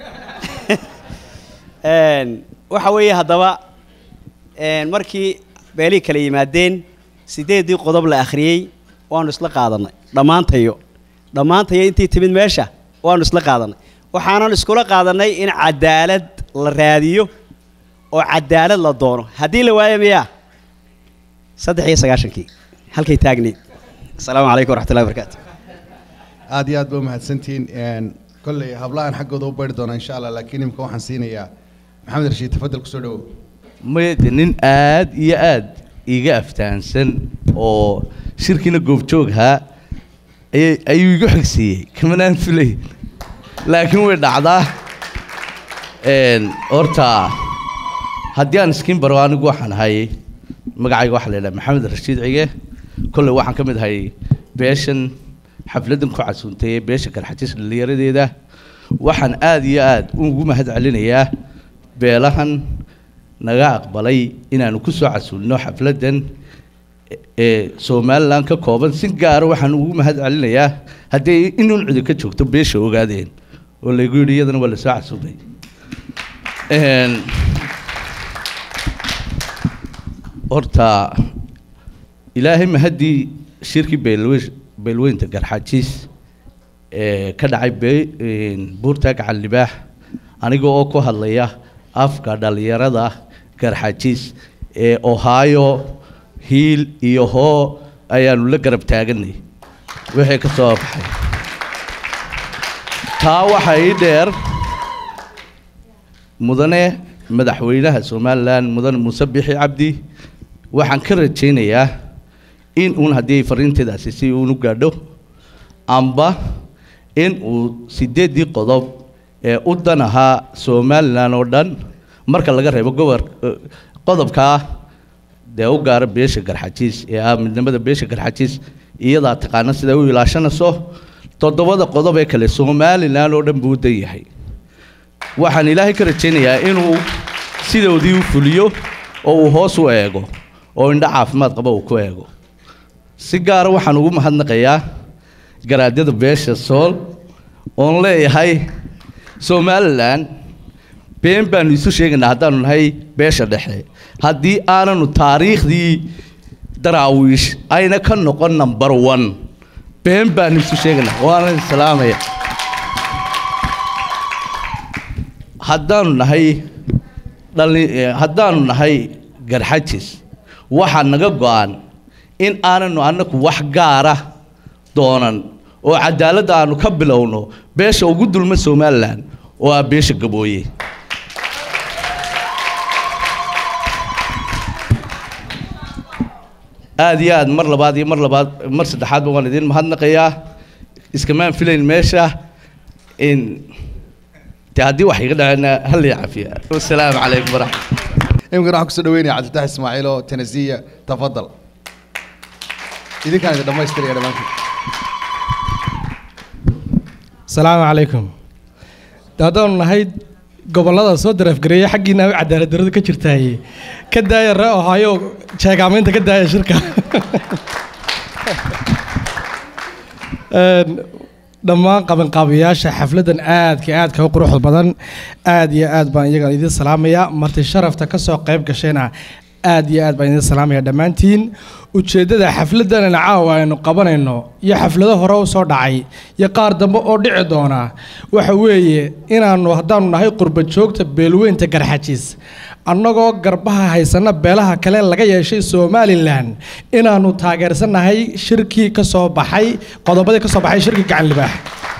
Speaker 14: waxa weeye haddaba markii beelihii kala yimaadeen sideeddii qodob la akhriyey waanu isla qaadanay dhammaantayo dhammaantayo intii timid meesha waanu isla qaadanay waxaanan iskula qaadanay in cadaalad la raadiyo oo cadaalad la doono haddii la waayo miyaa saddex iyo sagaashankii halkay taagneyd asalaamu calaykum waraxmatullahi wabarakaatu
Speaker 2: aad iyo aad ba umahadsantihiin kolley hablahan xaggooda u bari doona insha allah laakiin imika waxaan siinayaa maxamed rashiid tafadal kusoo dhawow
Speaker 15: maya nin aad iyo aad iga aftahansan oo shirkiina goobjooghaa ayay ayuu igu xigsiiyey kamanaan filay laakiin way dhacdaa horta haddii aan iskiin baro anigu waxaan ahay magacayga waxaa la yidhaha maxamed rashiid cige kolley waxaan ka mid ahay beeshan xafladdan ku casuuntay ee beesha garxajis dhallinyaradeeda waxaan aad iyo aad ugu mahad celinayaa beelahan naga aqbalay inaanu ku soo casuulno xafladdan ee somalilan ka kooban si gaara waxaan ugu mahad celinayaa haddii inuun cidi ka joogto beesha ogaadeen oo laygu yidhi iyadana waa lasoo casuumay horta ilaahay mahaddii shirkii beelwe beelweynta garxaajiis ee ka dhacay be buurta gacan libaax aniga oo ku hadlaya afka dhallinyarada garxaajiis ee ohio hiil iyo hoo ayaanu la garab taaganay wixii ka soo baxay taa waxaa ii dheer mudane madaxweynaha somalilan mudane muuse bixi cabdi waxaan ka rajaynayaa in uun haddii fariinteedaasi si uun u gaadho amba in uu sideeddii qodob ee u dan ahaa somalilan oo dhan marka laga reebo gobor qodobkaa dee u gaara beesha garxajiis ee ah midnimada beesha garxajiis iyadaa taqaana siday u ilaashanayso toddobada qodob ee kale somalilan oo dhan buu u dan yahay waxaan ilaahay ka rajaynayaa inuu sidoodii u fuliyo oo uu hoos u eego oo indho caafimaad qaba uu ku eego si gaara waxaan ugu mahadnaqayaa garaadyada beesha sool oon leeyahay somalilan been baanu isu sheegaynaa haddaanu nahay beesha dhexe haddii aananu taariikhdii daraawiish ayna ka noqon number one been baanu isu sheegaynaa waana islaamaya haddaanu nahay dhali haddaanu nahay garxajis waxaa naga go-an in aananu annaku wax gaara doonan oo cadaaladda aanu ka bilowno beesha ugu dulma somalilan oo ah beesha gabooye aad iyo aad mar labaad iyo mar labaad mar saddexaadba waan idiin mahadnaqayaa iskamaan filayn meesha in de haddii wax iga dhacena hal ii cafiya wasalaamu calaykum waraxmat
Speaker 2: imikana waxaan kusoo dhaweynaya cabdiltax ismaaciil oo tanasiya tafadal idinkaan idin dhammaystiraya dhammaantiin
Speaker 1: asalaamu calaykum de haddaanu nahay gobollada soo dareefgareeya xaggiina u cadaalad darradu ka jirtaaye ka daaya ree ohaayo jeegaamaynta ka daaya shirka dhammaan qabanqaabiyaasha xafladdan aadka aadka u quruxda badan aad iyo aad baan iyagan idiin salaamayaa marti sharafta ka soo qayb gashayna aad iyo aad baan idiin salaamaya dhammaantiin ujeeddada xafladdanana caawa aynu qabanayno iyo xaflado hore u soo dhacay iyo qaar dambe oo dhici doona waxa weeye inaannu haddaanu nahay qurba joogta beelweynta garxajiis annagoo garbaha haysana beelaha kale laga yeeshay somalilan inaannu taageersannahay shirkii ka soo baxay qodobadii ka soo baxay shirkii gacan libaax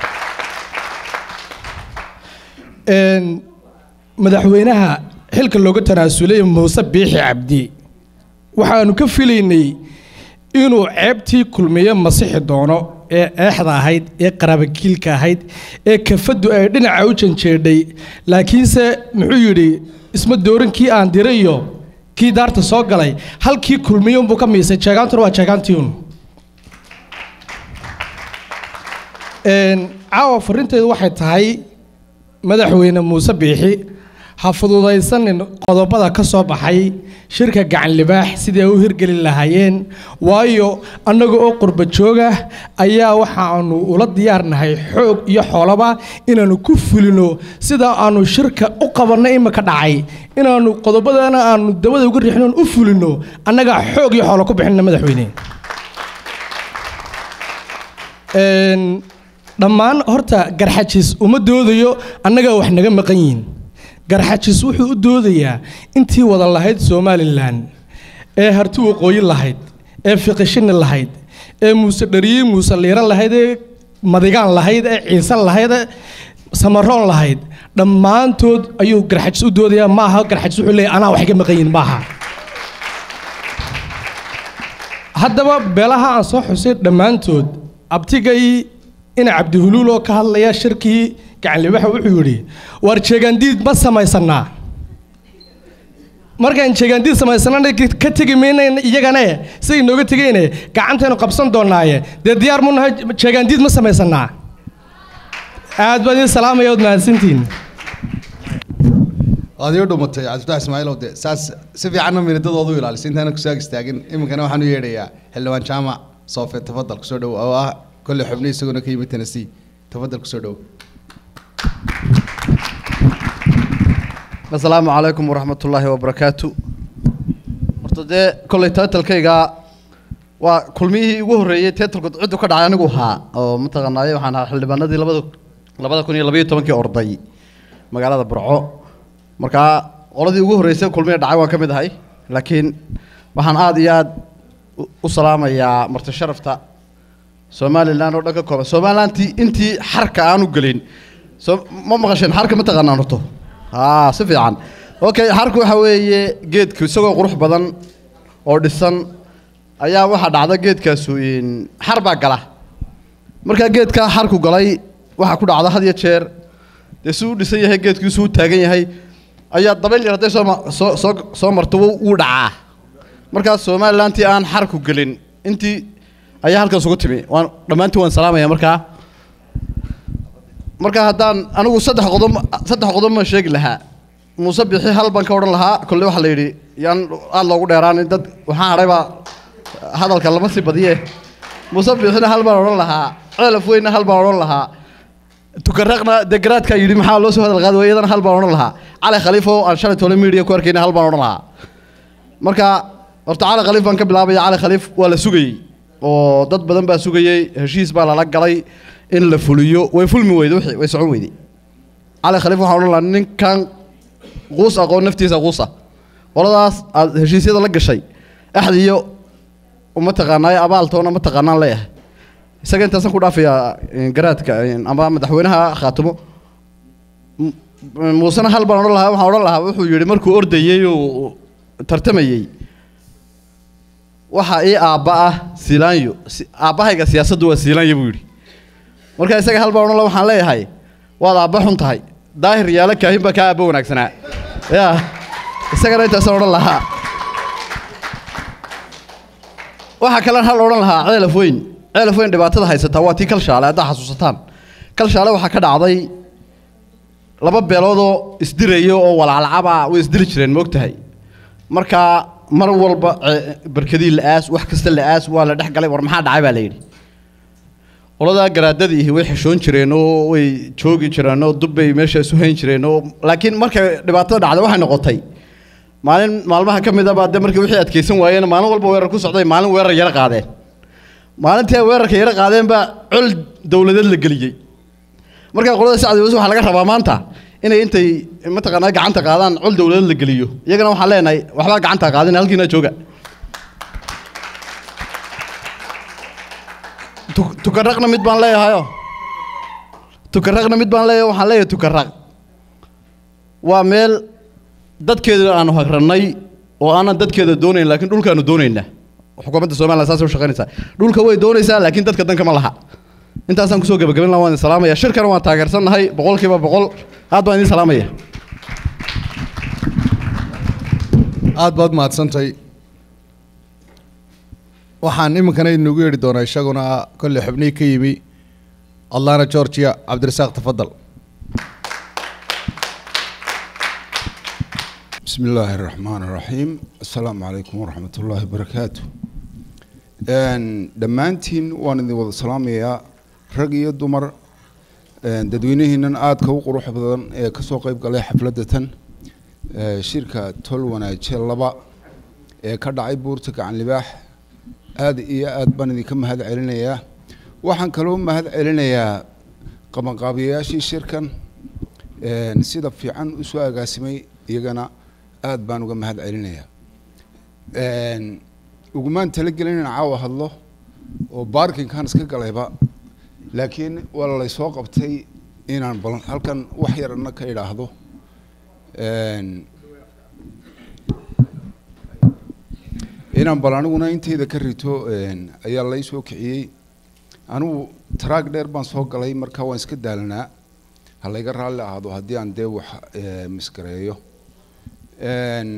Speaker 1: madaxweynaha xilka looga tanaasulay muuse biixi cabdi waxaanu ka filaynay inuu ceebtii kulmiye masixi doono ee eexda ahayd ee qaraabakiilka ahayd ee kafaddu ay dhinaca u janjeedhay laakiinse muxuu yidhi isma doorin kii aan diray iyo kii daarta soo galay halkii kulmiye unbuu ka miisay jeegaantuna waa jeegaantiiun caawa farrinteedu waxay tahay madaxweyne muuse biixi ha fududaysanin qodobada ka soo baxay shirka gacan libaax sidii ay u hirgeli lahaayeen waayo annaga oo qurba jooga ayaa waxaanu ula diyaarnahay xoog iyo xoolaba inaannu ku fulino sida aanu shirka u qabanno imika dhacay inaannu qodobadana aanu dabada uga riixnoon u fulino annagaa xoog iyo xoolo ku bixinna madaxweyne dhammaan horta garxajis uma doodayo annagaa wax naga maqan yihiin garxajis wuxuu u doodayaa intii wada lahayd somalilan ee harti waqooyi lahayd ee fiqishini lahayd ee muuse dhariye muuse liiro lahayd ee madigaan lahayd ee ciise lahayd ee samaroon lahayd dhammaantood ayuu garxajis u doodayaa ma aha garxajis wuxuu leeyahy anaa wax iga maqan yihiin maaha haddaba beelaha aan soo xusay dhammaantood abtigay ina cabdihuluul oo ka hadlaya shirkii gacanlibaxa wuxuu yidhi waar jeegaandiid ma samaysanaa markaan jeegaandiid samaysanana ka tegi maynayn iyagane siday nooga tegayne gacantaynu qabsan doonaaye dee diyaar mu nahay jeegaandiid ma samaysanaa aad baan idin salaamaya ood mahadsantihin
Speaker 2: waad ii dhumatay cabdifatax ismaaciilow de saas si fiicanna minidadoodu ilaalisay intaana kusaag istaagin iminkana waxaan u yeedhayaa xildhibaan jaamac soofe tafadal kusoo dhow oo ah kolley xubni isaguna ka yimid tennessee tafadal kusoo dhow
Speaker 16: asalaamu calaykum waraxmat ullaahi wabarakaatu horta dee kolley taytalkayga waa kulmiyihii ugu horreeyey taytalku ciddu ka dhacay anigu ahaa oo mataqaanaaye waxaan ahaa xildhibaanadii labada labada kun iyo labayo tobankii orday magaalada burco markaa qoladii ugu horreysay kulmiya dhacay waan ka mid ahay laakiin waxaan aada iyo aada u salaamayaa marti sharafta somalilan oo dhan ka kooban somalilantii intii xarka aanu gelin so ma maqasheen xarka ma taqaanaan horto haa si fiican okay xarku waxa weeye geedku isagoo qurux badan oo dhisan ayaa waxaa dhacda geedkaasu xar baa gala markaa geedkaa xarku galay waxaa ku dhacda had iyo jeer dee si u dhisan yahay geedkiisu u taagan yahay ayaa dabayl yar hadday soo soo soo soo marto wuu dhacaa markaas somalilantii aan xarku gelin intii ayaa halkaas ugu timi waan dhammaantiin waan salaamaya markaa marka haddaan anigu saddex qodob saddex qodob ma sheegi lahaa muuse bixi hal baan ka odhan lahaa kolle waxaa la yidhi yaan aada loogu dheeraanin dad waxaan hadhay baa hadalka lama sii badiye muuse bixina hal baan odhan lahaa ceelaf weynna hal baan odhan lahaa tukaraqna dee garaadkaa yidhi maxaa loo soo hadal qaadi waaya iyadana hal baan odhan lahaa cali khaliif oo aan shalay tole media ku arkayna hal baan odhan lahaa marka horta cali khaliif baan ka bilaabaya cali khaliif waa la sugayey oo dad badan baa sugayey heshiis baa lala galay in la fuliyo way fulmi weyde wixii way socon weyday cali khaliif waxaan odhan lahaa ninkan quus aqoon naftiisa quusa qoladaas aad heshiisyada la gashay axdiyo uma taqaanaayo abaaltoona ma taqaanaan leeyahay isaga intaasaan ku dhaafayaa garaadka ama madaxweynaha khaatimo muusena hal baan odhan lahaa waxaan odhan lahaa wuxuu yidhi markuu ordayey oo tartamayey waxa ii aabba ah siilaanyo aabbahayga siyaasaddu waa siilaanyo buu yidhi marka isaga hal baan odhan lahaa waxaan leeyahay waad aabba xun tahay daahir yaala kaahin baa kaa aabba wanaagsanaa ya isagana intaasaan odhan lahaa waxaa kalen hal odhan lahaa ceelaf weyn ceelaf weyn dhibaatada haysataa waa tii kalshaale haddaa xasuusataan kalshaale waxaa ka dhacday laba beeloodoo isdiraya oo walaalacaba way isdiri jireen moogtahay markaa mar walba barkadii la-aas wax kasta la-aas waa la dhex galay war maxaa dhacay baa la yidhi qoladaa garaadadiihi way xishoon jireen oo way joogi jireen oo dubbay meesha isu hayn jireen oo laakiin markay dhibaatada dhacday waxay noqotay maalin maalmaha ka mid a baa dee markii wixii adkaysan waayeen maalin walba weerar ku socday maalin weerar yara qaadeen maalintii ay weerarka yara qaadeen baa col dowladeed la geliyey markaa qolada sacdi wasi waxaa laga rabaa maanta inay intay mataqaanaa gacanta qaadaan col dowladeed la geliyo iyagana waxaan leenahay waxbaa gacanta qaadin halkiina jooga tukaraqna mid baan leeyahayo tukaraqna mid baan leeyahay waxaan leeyahay tukaraq waa meel dadkeeda aanu hagrannay oo aanan dadkeeda doonayn laakiin dhulkaanu doonaynaa xukuumadda somaliland saasay u shaqaynaysaa dhulka way doonaysaa laakiin dadka danka ma laha intaasaan kusoo gebagabin lahaa waan idin salaamaya shirkana waan taageersannahay boqolkiiba boqol aad baan idin salaamaya
Speaker 2: aad baad mahadsantay waxaan iminkana inugu yeedhi doonaa isaguna kolley xubnihii ka yimi atlana georgia cabdirasaaq tafadal
Speaker 17: بسم الله الرحمن الرحيم السلام عليكم ورحمة الله وبركاته Een, dhammaantiin waan idin wada salaamayaa rag iyo dumar een, dadweynihiinan aadka u qurux badan ee kasoo qeyb galay xafladda tan ee, shirka tol wanaaje laba ee ka dhacay buurta gacan libaax aad iyo aad baan idinka mahad celinayaa waxaan kaloo mahad celinayaa qabanqaabiyayaashii shirkan een, sida fiican usoo agaasimay iyagana aad baan uga mahad celinayaa Een, ugumaan talagelin inaan caawa hadlo oo baarkinkan iska galayba laakiin waa laysoo qabtay inaan bal halkan wax yarna ka idhaahdo Een, inaan bal aniguna inteyda ka rito een, ayaa lay soo kiciyey anigu taraag dheer baan soo galay marka waan iska daalanaa ha layga raalli ahaado haddii aan dee wax eh, misgareeyo Een,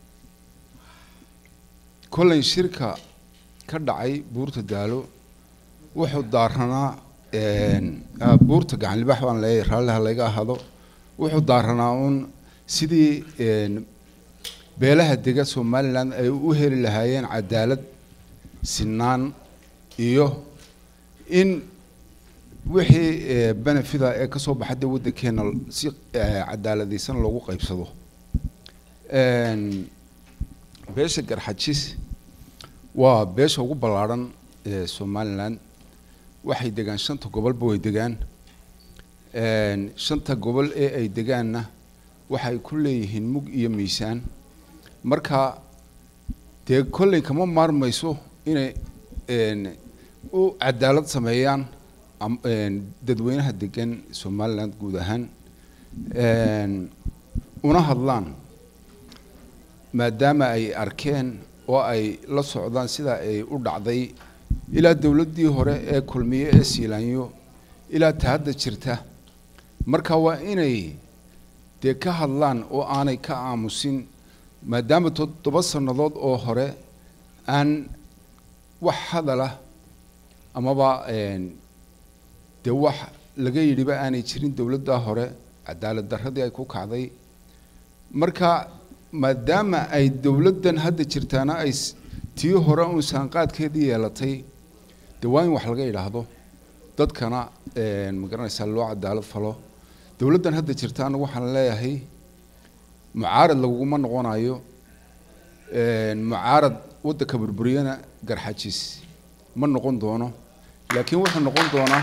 Speaker 17: kolley shirka ka dhacay buurta daalo wuxuu daaranaa een, ah, buurta gacan libaax baan leeyahay raalli ha layga ahaado wuxuu daaranaa uun sidii een, beelaha dega somaliland ay u heli lahaayeen cadaalad sinaan iyo in wixii eh, benefida ee ka soo baxay dee waddankeena si eh, cadaaladaysan loogu qaybsado Een, beesha garxajis waa beesha ugu ballaadhan ee somaliland waxay degaan shanta gobolba way degaan Een, shanta gobol ee ay degaanna waxay ku leeyihiin mug iyo miisaan marka dee kolley kama maarmayso inay een, u cadaalad sameeyaan am- een, dadweynaha degan somaliland guud ahaan Een, una hadlaan maadaama ay arkeen oo ay la socdaan sida ay u dhacday ilaa dowladdii hore ee kulmiye ee siilaanyo ilaa ta hadda jirta marka waa inay dee ka hadlaan oo aanay ka aamusin maadaama toddoba sannadood oo hore aan wax hadala amaba een, dee wax laga yidhiba aanay jirin dowladdaa hore cadaalad darradii ay ku kacday marka maadaama ay dowladdan hadda jirtaana ay s- tii hore uun saanqaadkeedii yeelatay dee waa in wax laga idhaahdo dadkana een, ma garanaysaa loo cadaalad falo dowladdan hadda jirta anagu waxaan leeyahay mucaarad laguguma noqonayo een, mucaarad waddanka burburiyana garxajis ma noqon doono laakiin wuxuu noqon doonaa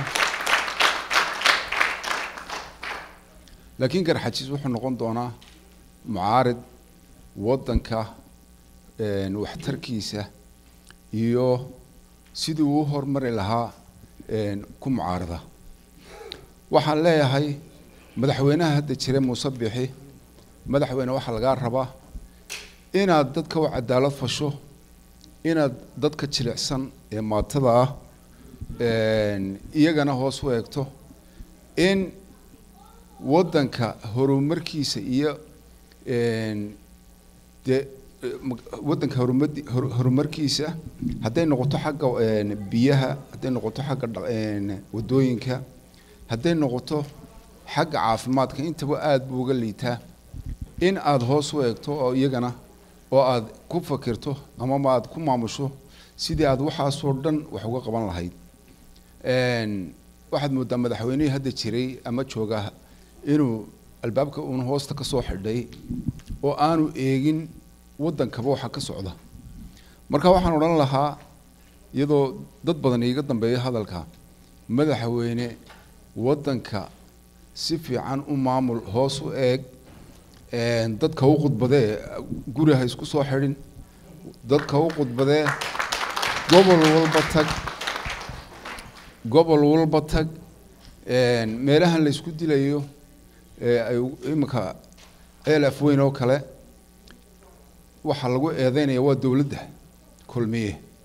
Speaker 17: laakiin garxajis wuxuu noqon doonaa mucaarid waddanka een, waxtarkiisa iyo sidii uu u horumari lahaa een, ku mucaarada waxaan leeyahay madaxweynaha hadda jira muuse bixi madaxweyne waxaa lagaa rabaa inaad dadka u cadaalad fasho inaad dadka jilicsan ee maatada ah een, iyagana hoos u eegto in waddanka horumarkiisa iyo een, dee eh, mag- waddanka horumadi- horu- horumarkiisa hadday noqoto xagga een, biyaha hadday noqoto xagga dha- een, waddooyinka hadday noqoto xagga caafimaadka intaba aada buu uga liitaa in aada hoos u eegto oo iyagana oo aad ku fakirto amaba aad ku maamusho sidii aad waxaasoo dhan wax uga qaban lahayd Een, waxaad moodaa madaxweynihii hadda jiray ama jooga inuu albaabka uun hoosta ka soo xidhay oo aanu eegin waddankaba waxa ka socda marka waxaan odhan lahaa iyadoo dad badan iiga dambeeya hadalka madaxweyne waddanka si fiican u maamul hoos u eeg een, dadka u khudbadee guri ha isku soo xidhin dadka u khudbadee gobol walba tag gobol walba tag een, meelahan la isku dilayo ee ay u- iminka elaf weyn oo kale waxaa lagu eedeynaya waa dowladda kulmiye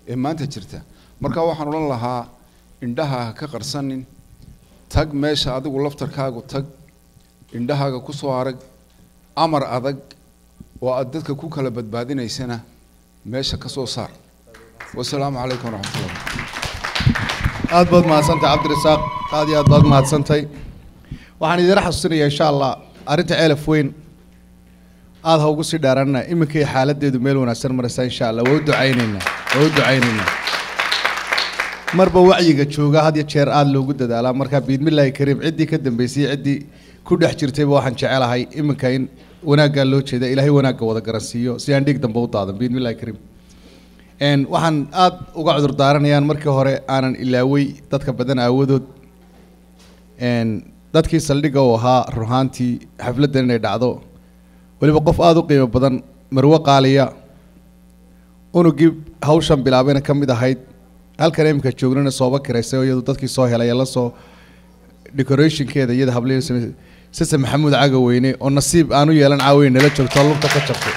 Speaker 17: ee maanta jirta marka waxaan odhan lahaa indhaha ha ka qarsanin tag meesha adigu laftarkaagu tag indhahaaga ku soo arag amar adag oo aad dadka ku kala badbaadinaysana meesha ka soo saar wasalaamu calaykum waraxmatullah
Speaker 2: aad baad mahadsantahay cabdirasaaq aad iyo aad baad mahadsantahay waxaan idin xasuusinayaa insha allah arrinta ceelaf weyn aad ha ugu sii dheeraanna iminkay xaaladeedu meel wanaagsan maraysaa insha allah waa u ducaynaynaa waa u ducaynaynaa marba wacyiga jooga had iyo jeer aad loogu dadaalaa marka biidmillaahi kariim ciddii ka dambeysay ciddii ku dhex jirtayba waxaan jecelahay iminka in wanaaggaa loo jeeda ilaahay wanaagga wada garansiiyo si aan dhiig dambe u daadan biidmillahi kariim Een, waxaan aad uga cudur daaranayaan markii hore aanan ilaaway dadka badan aawadood Een, dadkii saldhigga u ahaa ruhaantii xafladdan inay dhacdo weliba qof aada u qiimo badan marwo qaaliya unugii hawshan bilaabayna ka mid ahayd halkan imika joognana sooba kiraysay oo iyadu dadkii soo helay ee la soo decorationkeeda iyada hablihi sise maxamuud caga weyne oo nasiib aanu yeelan caaweyn nala joogto lugta ka jabtay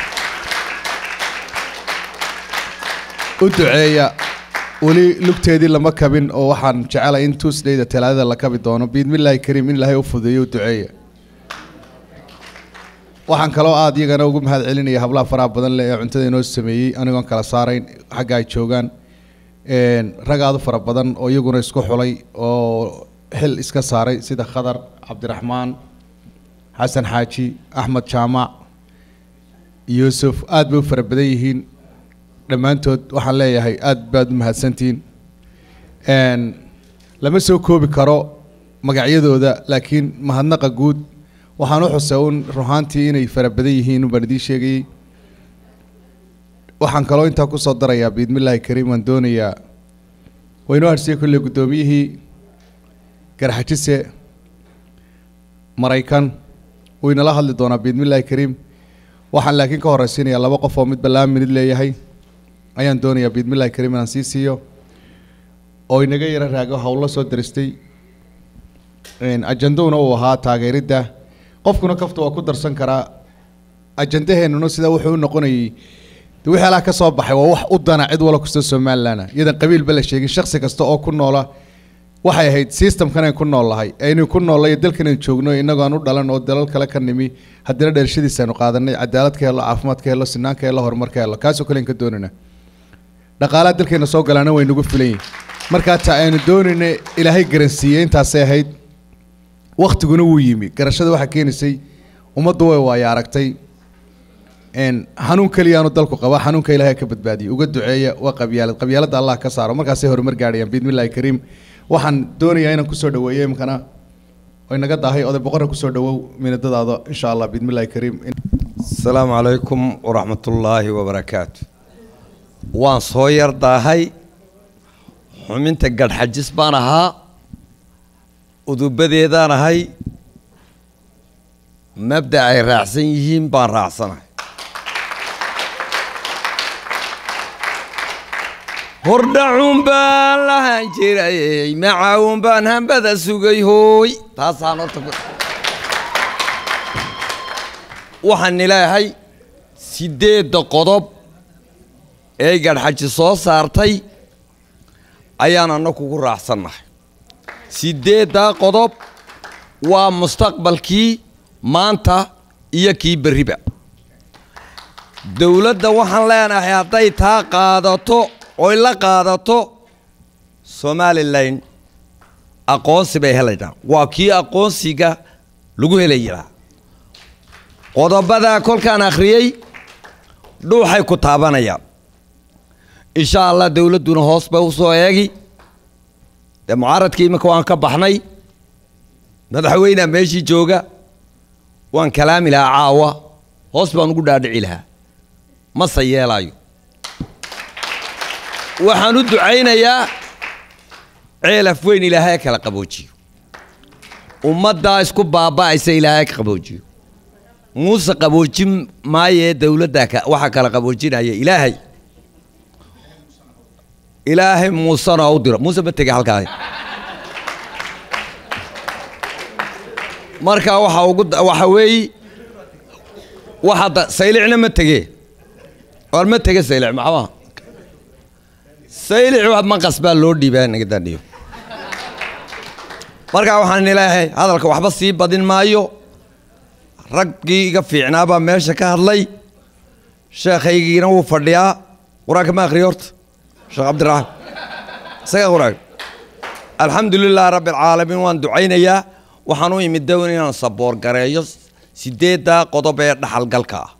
Speaker 2: u duceeya weli lugteedii lama kabin oo waxaan jecelay in tuesdayda talaadada la kabi doono biidmillaahi kariim in ilaahay u fudeeyo u duceeya waxaan kaloo aad iyagana ugu mahad celinaya hablaha faraha badan leh ee cuntada inoo sameeyey anigoon kala saarayn xagga ay joogaan Een, rag aad u fara badan oo iyaguna isku xulay oo xil iska saaray sida khadar cabdiraxmaan xasan xaaji axmed jaamac yuusuf aad bay u fara badan yihiin dhammaantood waxaan leeyahay aad baad u mahadsantihiin Een, lama soo koobi karo magacyadooda laakiin mahadnaqa guud waxaan u xusay un ruhaantii inay fara badan yihiin baan idiin sheegayey waxaan kaloo intaa kusoo darayaa biidmillaahi kariim waan doonayaa waynoo harsiyey kolley guddoomiyihii garxajise maraykan wuu inala hadli doonaa biidmillaahi kariim waxaan laakiin ka horraysiinayaa laba qof oo midba laba minid leeyahay ayaan doonayaa biidmillaahi kariim inaan sii siiyo oo inaga yara raago howlo soo daristay Een, ajandowna uu ahaa taageeridda qofkuna kafta waa ku darsan karaa ajandaheennuna sidaa wuxuu u noqonayay de wixii alaha ka soo baxay waa wax u dana cid wala kasta somalilan iyadan qabiilba la sheegin shaksi kasta oo ku noola waxay ahayd systemkan aan ku nool lahay aynu ku noollay dalkan aan joogno innagoo aan u dhalan oo dalal kale ka nimi haddana dhalashadiisa aynu qaadanay cadaalad ka helo caafimaad ka helo sinaan ka helo horumar ka helo kaasoo kale aan ka doonayna dhaqaalaha dalkeena soo galaana way nagu filan yihin markaa ta aynu doonayna ilaahay garansiiyey intaasay ahayd waktiguna wuu yimi garashada waxaa keenaysay ummaddu way waaya aragtay een xanuun keliyaanu dalku qaba xanuunka ilaahay ka badbaadiyay uga duceeya waa qabyaalad qabyaaladda allah ka saaro markaasay horumar gaadhayaan biidmillahi kariim waxaan doonayaa inaan kusoo dhaweeyo imkana way naga daahay oday boqorra kusoo dhawow minadadaada insha allah biidmillahi kariim
Speaker 18: asalaamu calaykum waraxmatullaahi wabarakaatu waan soo yar daahay xuminta gadhxajis baan ahaa udubadeedaan ahay mabda ay raacsan yihiin baan raacsanahay hordhacuun baan lahaan jiray macaawun baan hambada sugay hooy taasaan horta ku waxaan ilaahay sideedda qodob ee gadhxaji soo saartay ayaan annagu ku raacsannahay sideeddaa qodob waa mustaqbalkii maanta iyo kii berriba dowladda waxaan leenahay hadday taa qaadato oy la qaadato somalilan aqoonsi bay helaynaa waa kii aqoonsiga lagu helayaa qodobadaa kolkaan akhriyey dhuuxay ku taabanayaan insha allah dowladduna hoos bay u soo eegi dee mucaaradkii iminka waan ka baxnay madaxweynea meeshii jooga waan kalaami lahaa caawa hoos baan ugu dhaadhici lahaa mase yeelaayo waxaan u ducaynayaa ceelaf weyn ilaahay kala qaboojiyo ummaddaa isku baaba'aysa ilaahay ka qaboojiyo muuse qaboojin maayee dowladda ka- waxaa kala qaboojinaya ilaahay ilaahay muusena u diro muuse ma tege halkaa marka waxa ugu da- waxa weeye waxa da- saylicna ma tege war ma tege saylic maxaa saylici waa maqas baa loo dhiibaa naga daadhiyo marka waxaan ilaahay hadalka waxba sii badin maayo raggii iga fiicnaa baa meesha ka hadlay sheekhaygiina wuu fadhiyaa qur-aanka ma akhriyo horta sheekh cabdiraxmaan isaga qur-aanka alxamdu lilah rabbi alcaalamiin waan ducaynayaa waxaan u imid down inaan saboor gareeyo sideedda qodob ee dhaxalgalka ah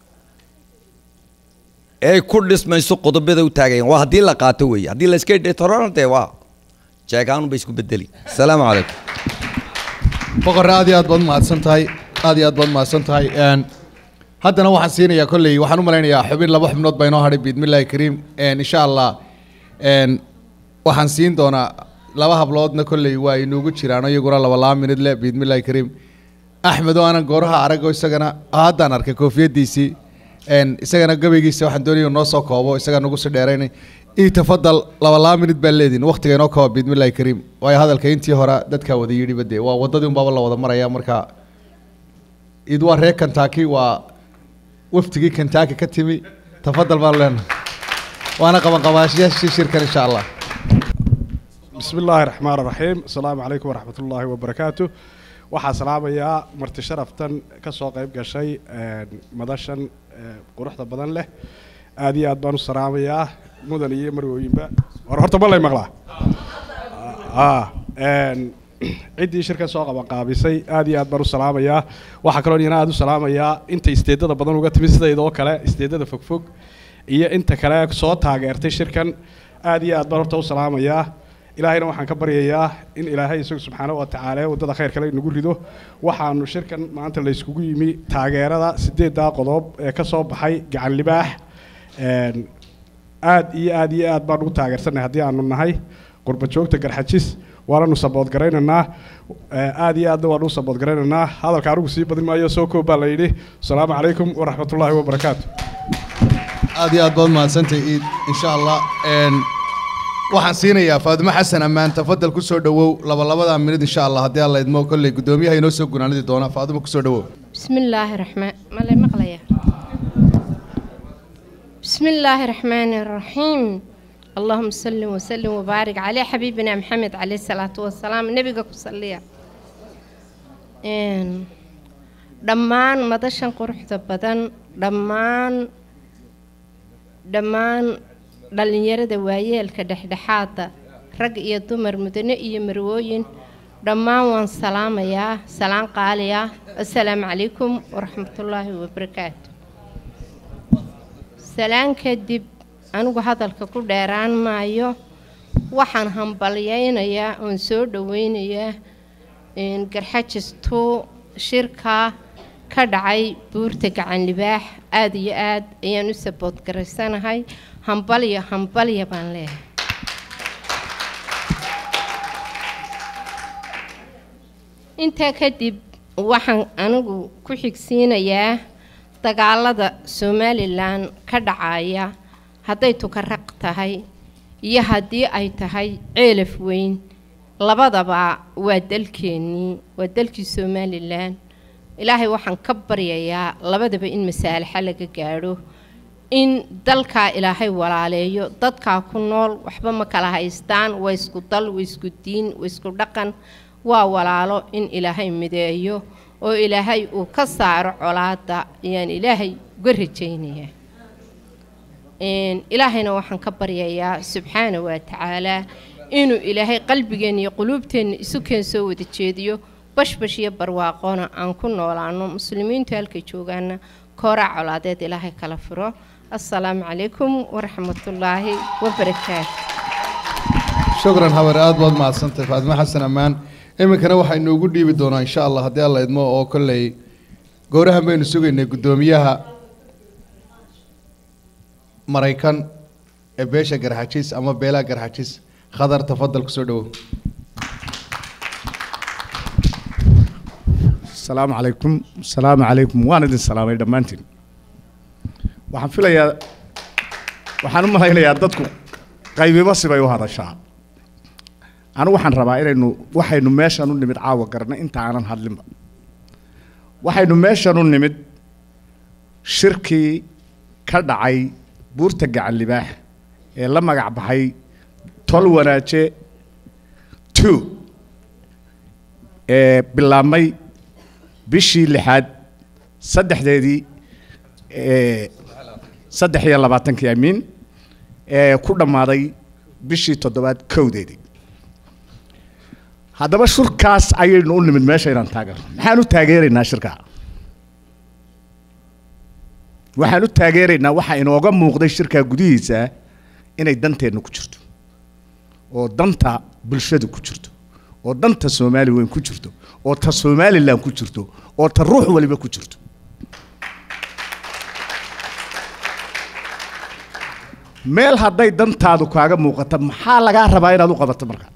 Speaker 18: ee ku dhismayso qodobada u taagayan waa haddii la qaato weeye haddii la iska dhetorona dee waa jeegaanu bay isku bedeli asalaamu calaykum
Speaker 2: boqorre aad iyo aad baad mahadsan tahay aad iyo aad baad mahadsan tahay Een, haddana waxaan siinayaa kolley waxaan u malaynayaa xubin laba xubnood baa inoo hadhay biidmillaahi kariim Een, insha allah Een, waxaan siin doonaa laba habloodna kolley waa inuugu jiraan iyaguna laba laba minid leh biidmillaahi kariim axmed oo aanan gooraha arago isagana haddaan arkay koofiyadiisii Een, isagana gabaygiisa waxaan doonaya inuu noo soo koobo isaga nagu sii dheeraynay ii tafadal laba laba minid baa leediin waqtiga inoo kooba biidmillaahi kariim waayo hadalka intii hore dadkaa wada yidhi bade waa waddadii unbaaba la wada maraya marka id waa reer kentucky waa waftigii kentucky ka timi tafadal baan leenahay waana qabanqabaashayaashii shirkan insha allah
Speaker 19: بسم الله الرحمن الرحيم السلام عليكم ورحمة الله وبركاته waxaa salaamayaa marti sharaftan ka soo qayb gashay een, madashan ee, quruxda badan leh aad iyo aad baan u salaamayaa mudan iyo marwooyinba war horta ma lay maqlaa Ah, een, ciddii shirka soo qaban qaabisay aad iyo aad baan u salaamayaa waxaa kaloo iyana aad u salaamayaa inta isteedada badan uga timi sidaydoo kale isteedada fogfog iyo inta kale soo taageertay shirkan aad iyo aad baan horta u salaamayaa ilaahayna waxaan ka baryayaa in ilaahay isagu subxaanahu wa tacaala waddada khayr kale inagu rido waxaanu shirkan maanta la iskugu yimi taageerada sideeddaa qodob ee ka soo baxay gacan libaax Een, aad iyo aad iyo aad baan ugu taageersanay haddii aanu nahay qurba joogta garxajis waananu sabood garaynaynaa Ee, aad iyo aadna waanu u sabood garaynaynaa hadalka anigu sii badin maayo soo koob baa la yidhi asalaamu calaykum waraxmatullaahi wabarakaatu
Speaker 2: aad iyo aad baad mahadsantahay iid insha allah Een, waxaan siinayaa faadimo xasan ammaan tafadal ku soo dhowow laba labadaa minid insha allah haddii alla idmo kolley guddoomiyaha inoo soo gunaanadi doona faadimo ku soo dhowow
Speaker 20: بسم الله الرحمن ما لي مقلية بسم الله الرحمن الرحيم اللهم صل وسلم وبارك على حبيبنا محمد عليه الصلاة والسلام نبيك صليا إن دمان مدشن قرحة بدن دمان دمان dhalinyarada waayeelka dhexdhexaada rag iyo dumar mudane iyo marwooyin dhammaan waan salaamayaa salaan qaali ah assalaamu calaykum waraxmatullaahi wabarakaatu salaan kadib anigu hadalka ku dheeraan maayo waxaan hambalyaynayaa oon soo dhoweynayaa een, garxajistu shirka ka dhacay buurta gacan libaax aad iyo aad ayaan u sabood garaysanahay hambalyo hambalya baan leeyahay intaa kadib waxaan anigu ku xigsiinayaa dagaalada somalilan ka dhacaya hadday tukaraq tahay iyo haddii ay tahay ceelaf weyn labadaba waa dalkeennii waa dalkii somalilan ilaahay waxaan ka baryayaa labadaba in masaalaxa laga gaadho in dalkaa ilaahay walaaleeyo dadkaa ku nool waxba ma kala haystaan waa isku dal waa isku diin waa isku dhaqan waa walaalo in ilaahay mideeyo oo ilaahay uu ka saaro colaada ayaan ilaahay uga rajaynayaa Een, ilaahayna waxaan ka baryayaa subxaana wa tacaalaa inuu ilaahay qalbigeenna iyo quluubteenna isu keen soo wada jeediyo bashbash iyo barwaaqona aan ku noolaano muslimiintu halkay joogaana kooraa colaadeed ilaahay kala furo assalaamu calaykum waraxmatullaahi wabarakaatu
Speaker 2: shukran habar aad baad mahadsantahay faadimo xasan ammaan iminkana waxaa inoogu dhiibi doonaa insha allah haddii alla idmo oo kolley goorahan baynu sugaynay guddoomiyaha maraykan ee beesha garxajis ama beelaha garxajis khadar tafadal kusoo dhowow
Speaker 21: السلام عليكم السلام عليكم وانا idin salaamay dhammaantiin waxaan filayaa waxaan u malaynayaa dadku qaybiba sibay u hadashaa anigu waxaan rabaa inaynu waxaynu meeshan u nimid caawa garna inta aanan hadlinba waxaynu meeshan u nimid shirkii ka dhacay buurta gacan libaax ee la magac baxay tol wanaaje two ee bilaabmay bishii lixaad saddexdeedii ee saddex iyo labaatankii amiin ee ku dhammaaday bishii toddobaad kowdeedii haddaba shirkaas ayaynu u nimid meesha inaan taageerno maxaan u taageeraynaa shirkaa waxaan u taageeraynaa waxaa inooga muuqday shirkaa gudihiisa inay danteenna ku jirto oo danta bulshadu ku jirto oo danta soomaali weyn ku jirto oo ta somalilan ku jirto oo ta ruux waliba ku jirto meel hadday dantaadu kaaga muuqato maxaa lagaa rabaa inaad u qabato marka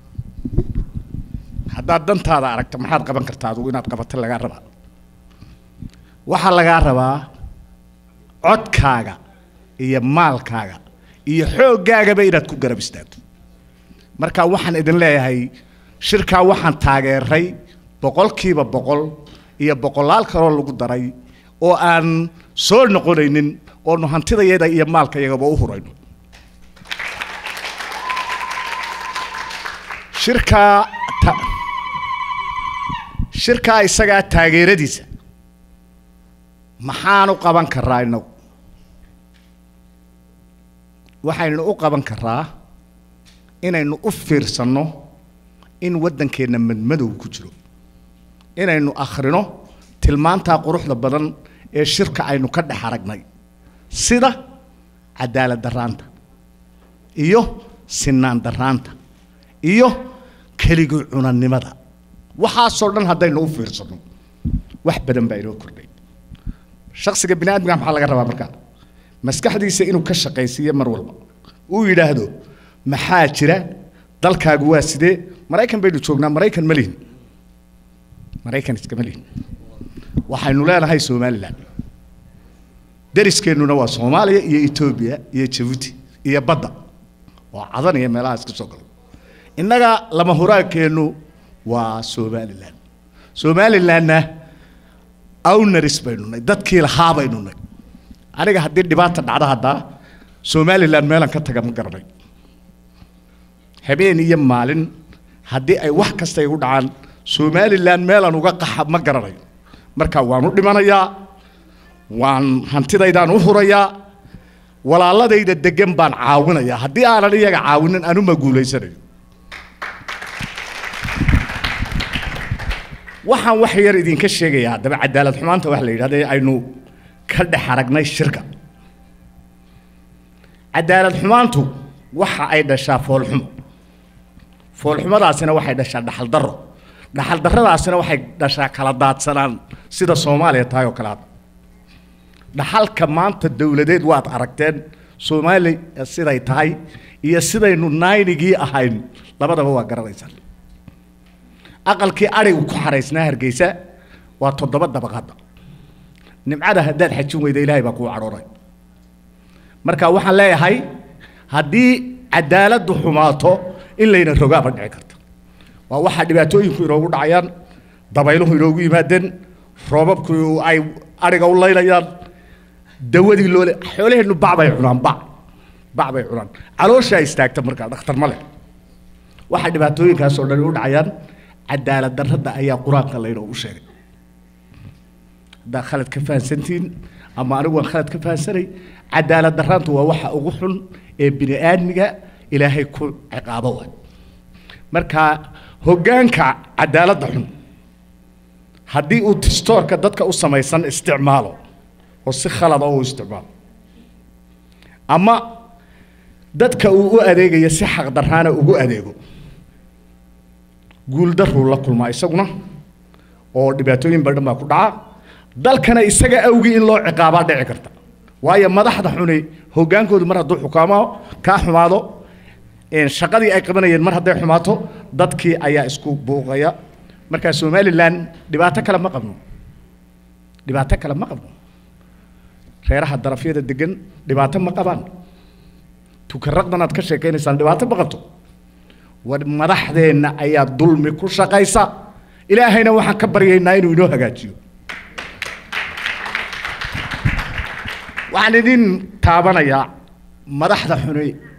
Speaker 21: haddaad dantaada aragto maxaad qaban kartaa adugu inaad qabato lagaa rabaa waxaa lagaa rabaa codkaaga iyo maalkaaga iyo xooggaagaba inaad ku garab istaagto marka waxaan idin leeyahay shirkaa waxaan taageeray boqolkiiba boqol iyo boqolaal kaloo lagu daray oo aan soo noqonaynin oonu hantidayada iyo maalkayagaba u hurayno shirkaa ta- shirkaa isagaa taageeradiisa maxaan u qaban karaa innagu waxaynu u qaban karaa inaynu u fiirsanno in waddankeenna madmadow ku jiro inaynu akhrino tilmaantaa quruxda badan ee shirka aynu ka dhex aragnay sida cadaalad darraanta iyo sinaan darraanta iyo keligii cunannimada waxaasoo dhan haddaynu u fiirsanno wax badan baa inoo kordhay shaksiga bini aadmiga maxaa laga rabaa markaa maskaxdiisa inuu ka shaqaysiiyo mar walba uu yidhaahdo maxaa jira dalkaagu waa sidee maraykan baynu joognaa maraykan ma lihin maraykan iskama lihin waxaynu leenahay somalilan deriskeenuna waa soomaaliya iyo etoobiya iyo jabuuti iyo badda oo cadan iyo meelahaas ka soo galo innaga lama huraankeennu waa somalilan somalilanna awnaris baynu nay dadkii lahaa baynu nay aniga haddii dhibaata dhacda haddaa somalilan meelan ka taga ma garanay habeen iyo maalin haddii ay wax kasta igu dhacaan somalilan meelan uga qaxa ma garanayo marka waan u dhimanayaa waan hantidaydaan u hurayaa walaaladayda degan baan caawinayaa haddii aanan iyaga caawinin anuma guulaysanayo waxaan wax yar idinka sheegayaa haddaba cadaalad xumaanta wax la yidhahda ee aynu ka dhex aragnay shirka cadaalad xumaantu waxa ay dhashaa foolxumo foolxumadaasina waxay dhashaa dhaxal darro dhaxal darradaasina waxay dhashaa kala daadsanaan sida soomaaliya tahay oo kale hadda dhaxalka maanta dowladeed waad aragteen soomaaliya siday tahay iyo sidaynu naynigii ahayn labadaba waa garanaysaan aqalkii adhigu ku xaraysnaa hargeysa waa toddoba dabaqadda nimcada haddaad xajin weyda ilaahay baa kuu cadhooray marka waxaan leeyahay haddii cadaaladdu xumaato in layna rogaaba dhici karta waa waxaa dhibaatooyinku inoogu dhacayaan dabayluhu inoogu yimaadeen roobabku ay adhiga u laynayaan dawadii loole xoolaheennu bac bay cunaan bac bac bay cunaan calooshaa istaagta markaa dhakhtar ma leh waxaa dhibaatooyinkaasoo dhan u dhacayaan cadaalad darrada ayaa qur-aanka laynoogu sheegay haddaa khalad ka fahansantihiin ama anigu waan khalad ka fahansanay cadaalad darraantu waa waxa ugu xun ee bini aadmiga ilaahay ku ciqaabo waay marka hoggaanka cadaaladda xun haddii uu tistoorka dadka u samaysan isticmaalo oo si khalada u isticmaalo ama dadka uu u adeegayo si xaqdarraana ugu adeego guuldarruu la kulmaa isaguna oo dhibaatooyin badan baa ku dhaca dalkana isaga awgii in loo ciqaabaa dhici karta waayo madaxda xuni hoggaankoodu mar hadduu xukaamo kaa xumaado shaqadii ay qabanayeen mar hadday xumaato dadkii ayaa isku buuqaya marka somalilan dhibaato kale ma qabno dhibaato kale ma qabno reeraha darafyada degan dhibaato ma qabaan tukaraqdan aad ka sheekaynaysaan dhibaato ma qabto war madaxdeenna ayaa dulmi ku shaqaysa ilaahayna waxaan ka baryaynaa inuu inoo hagaajiyo waxaan idin taabanayaa madaxda xuni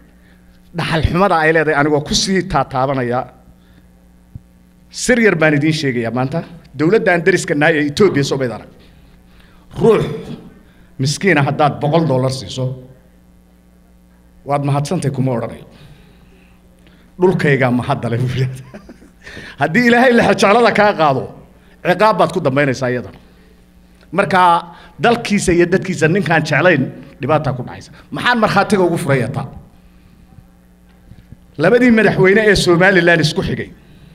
Speaker 21: dhaxal xumada ay leedahay anigoo ku sii taataabanaya sir yar baan idiin sheegayaa maanta dowladdan dariska nahay ee etoobiya soo mayd arag ruux miskiina haddaad boqol dollar siiso waad mahadsantay kuma odhanayo dhulkaygaa mahaddale buu yidhahda haddii ilaahay lexejeclada kaa qaado ciqaab baad ku dambaynaysaa iyadana marka dalkiisa iyo dadkiisa ninkaan jeclayn dhibaataa ku dhacaysa maxaan markhaatiga ugu furayataa labadii madaxweyne ee somalilan isku xigay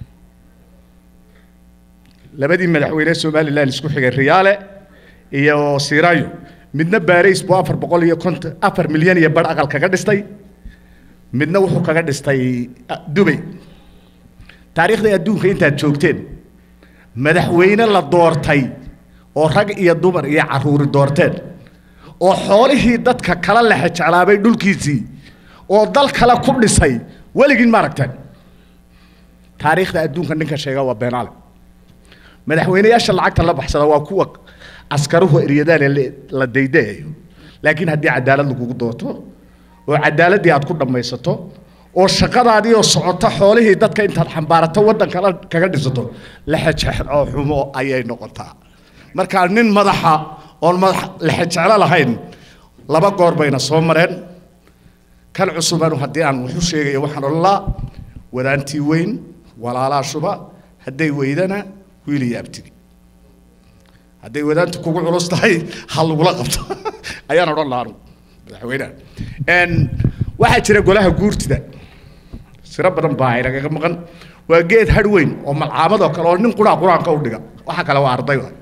Speaker 21: labadii madaxweyne ee somalilan isku xigay riyaale iyo sirayo midna baarays buu afar boqol iyo konton afar milyan iyo bar aqal kaga dhistay midna wuxuu kaga dhistay ah, dubay taariikhda adduunka intaad joogteen madaxweyne la doortay oo rag iyo dumar iyo caruuri doorteen oo xoolihii dadka kala lexe jeclaabay dhulkiisii oo dal kale ku dhisay weligiin ma aragteen taariikhda adduunka ninka sheega waa beenaale madaxweyneyaasha lacagta la baxsada waa kuwa askaruhu eryadaan ee la- la daydayayo laakiin haddii cadaalad lagugu doorto oo cadaaladdii aad ku dhammaysato oo shaqadaadii oo socota xoolihii dadka intaad xambaarato waddan kale kaga dhisato lexejeclo xumo ayay noqotaa marka nin madaxa oon madax lexejeclo lahayn laba goor bayna soo mareen kan cusubanu haddii aan wuxu sheegayo waxaan odhan laa wadaantii weyn walaalaa shuba hadday weydana wiil iyo abtigi hadday wadaantu kugu culus tahay ha lagula qabto ayaan odhan lahaa anugu madaxweynaha Een, waxaa jira golaha guurtida siro badan baa inagaga maqan waa geed hadh weyn oo malcaamad oo kale oo nin quraa qur-aanka u dhiga waxa kale waa arday wa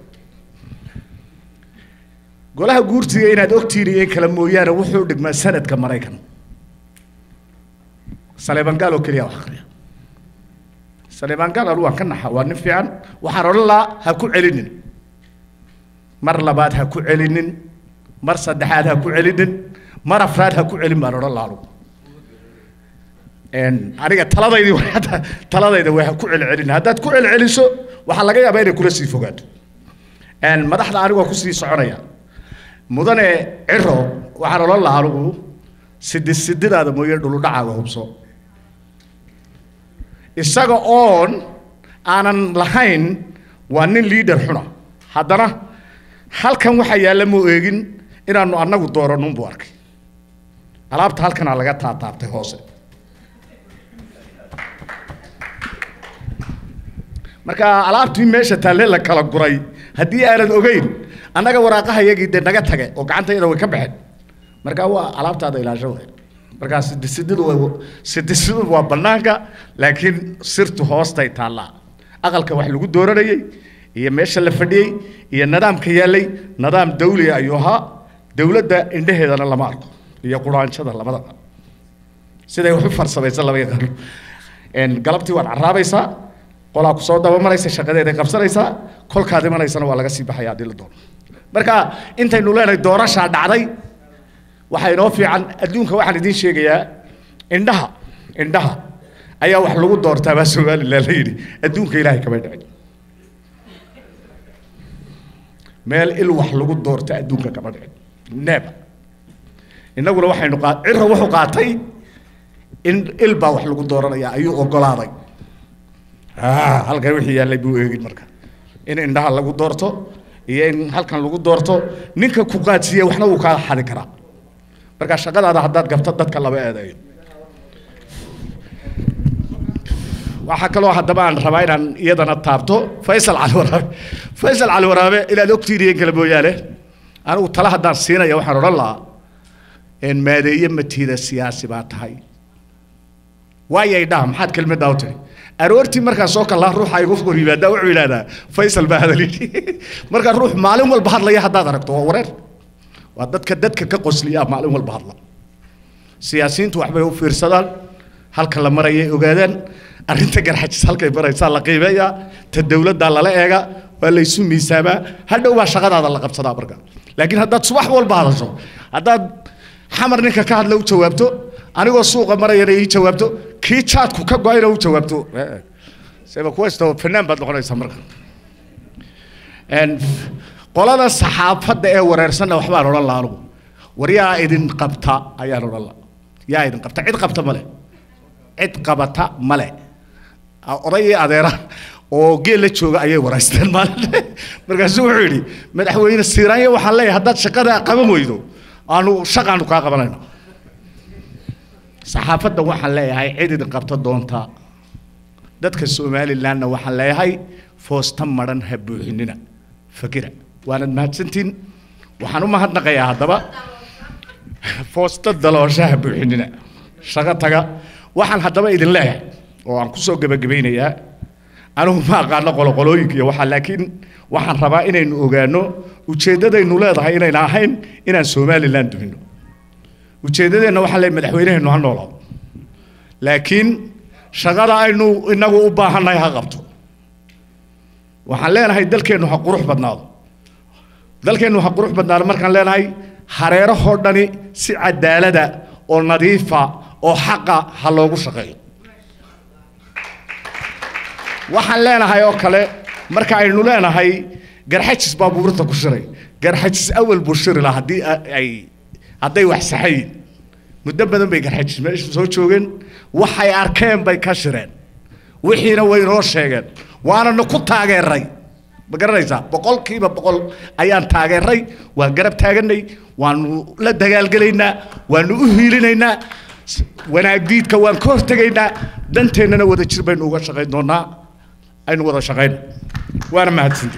Speaker 21: golaha guurtiga inaad ogtihiin iyo in kale mooyaane wuxuu dhigmaa sanadka maraykan saleeban gaal oo keliya wax akhriya saleeban gaal anu waan ka naxa waa nin fiican waxaan odhan lahaa ha ku celinin mar labaad ha ku celinin mar saddexaad ha ku celinin mar afraad ha ku celin baan odhan lahaa anugu Een, aniga taladaydii way hadda taladayda way ha ku celcelin haddaad ku celceliso waxaa laga yaabaa inay kula sii fogaato Een, madaxda anigoo kusii soconaya mudane ciro waxaan odhan lahaa anigu sidi sididaada mooye dhuludhacaaga hubso isaga oon aanan lahayn waa nin liidar xuna haddana halkan waxaa yaalla mu eegin inaanu annagu dooranun buu arkay alaabta halkanaa laga taataabtay hoose marka alaabtii meesha taalle la kala guray haddii aanad ogeyn annaga waraaqaha yagii dee naga tage oo gacantayada way ka baxeen marka waa alaabtaada ilaasho waay markaa sidisididu waa sidisidu waa bannaanka laakiin sirtu hoostay taallaa aqalka wax lagu dooranayey iyo meesha la fadhiyey iyo nidaamka yaallay nidaam dawli ayuu ahaa dowladda indhaheedana lama arko iyo quraanjada labadaba siday wax u farsamaysan lama yaqaano Een, galabtii waad carraabaysaa qolaa kusoo dabamaraysa shaqadeeday qabsanaysaa kolkaad imanaysana waa laga sii baxaya haddii la doono marka intaynu leenahay doorashaa dhacday waxaa inoo fiican adduunka waxaan idiin sheegayaa indhaha indhaha ayaa wax lagu doortaa baa somalilan la yidhi adduunka ilaahay kama dhicin meel il wax lagu doorta adduunka kama dhicin neeba innaguna waxaynu qaa cira wuxuu qaatay in il baa wax lagu dooranaya ayuu ogolaaday Ah, halkan wixii yaallay buu eegin marka in indhaha lagu doorto iyo in halkan lagu doorto ninka ku qaadsiiya waxna wuu kaa xadi karaa marka shaqadaada haddaad gabto dadka laba eedeeyo waxaa kaloo haddaba aan rabaa inaan iyadana taabto faysal cali waraabe faysal cali waraabe inaad ogtihiin iyo in kale mooyaane anigu tala haddaan siinaya waxaan odhan lahaa in maadeeye matiida siyaasi baa tahay waayay dhaha maxaad kelmaddaa u tiri aroortii markaa soo kallaa ruuxa igu hor yimaadaa wuxuu yidhahdaa faysal baa hadali marka ruux maalin walba hadlaya haddaad aragto waa wareer waa dadka dadka ka qosliya maalin walba hadla siyaasiyiintu waxbay u fiirsadaan halka la marayay ogaadaan arrinta garxajis halkay maraysaa la qiimeeyaa ta dowladdaa lala eega waa la isu miisaamaa hadhow baa shaqadaada la qabsadaa marka laakiin haddaad subax walba hadasho haddaad xamar ninka ka hadla u jawaabto anigoo suuqa marayana ii jawaabto kii jaadku ka go-ayna u jawaabto seba kuwaysto fanaan baad noqonaysaa marka Een, qolada saxaafadda ee wareersanna waxbaan odhan lahaa anugu war yaa idin qabta ayaan odhan lahaa yaa idin qabta cid qabta male cid qabata male oday iyo adeera oo geel la jooga ayay waraysteen maalin markaasuu wuxuu yidhi madaxweyne siiraanya waxaan leeyahay haddaad shaqada qaban weydo aanu shaqaanu kaa qabanayno saxaafadda waxaan leeyahay cid idin qabta doonta dadka somalilandna waxaan leeyahay foosta madhan ha buuxinina fakira waanad mahadsantiin waxaan u mahadnaqayaa haddaba foosta daloosha ha buuxinina shaqo taga waxaan haddaba idin leeyahay oo aan kusoo gebagabaynayaa anigu ma aqaano qoloqolooyinka iyo waxaa laakiin waxaan rabaa inaynu ogaano ujeeddadaynu leedahay inayna ahayn inaan somaliland dumino ujeeddadeenna waxaa leeyahay madaxweyneheennu ha noolaado laakiin shaqada aynu inagu u baahannahay ha qabto waxaan leenahay dalkeennu ha qurux badnaado dalkeennu ha qurux badnaado markaan leenahay hareerahoo dhani si cadaalada oo nadiifa oo xaqa ha loogu shaqeeyo waxaan leenahay oo kale marka aynu leenahay garxajis baa buurta ku shiray garxajis awal buu shiri lahaa haddii ay hadday wax saxayin muddo badan bay garxajis meesha soo joogeen waxay arkeen bay ka shireen wixiina way inoo sheegeen waanana ku taageeray ma garanaysaa boqolkiiba boqol ayaan taageeray waan garab taaganay waanu la dagaalgelaynaa waanu u hiilinaynaa wanaagdiidka waan ka hortegaynaa danteennana wada jir baynu uga shaqayn doonaa aynu wada shaqayno waana mahadsanti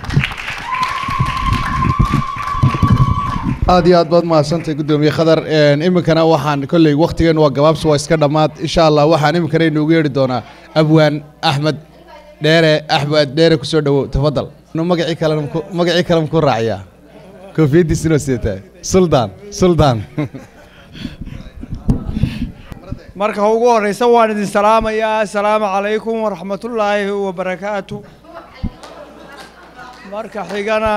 Speaker 2: aad iyo aad baad mahadsantay guddoomiye khadar iminkana waxaan kolley wakhtigeennu waa gabaabsi waa iska dhammaad insha allah waxaan iminkana inoogu yeedhi doonaa abwaan axmed dheere axmed dheere kusoo dhowow tafadal magacii kalena magacii kale makuu raaciyaa koofiyaddiisina sidataa suldaan suldaan
Speaker 3: marka ugu horeysa waan idin salaamayaa assalaamu calaykum waraxmatullaahi wabarakaatu marka xigana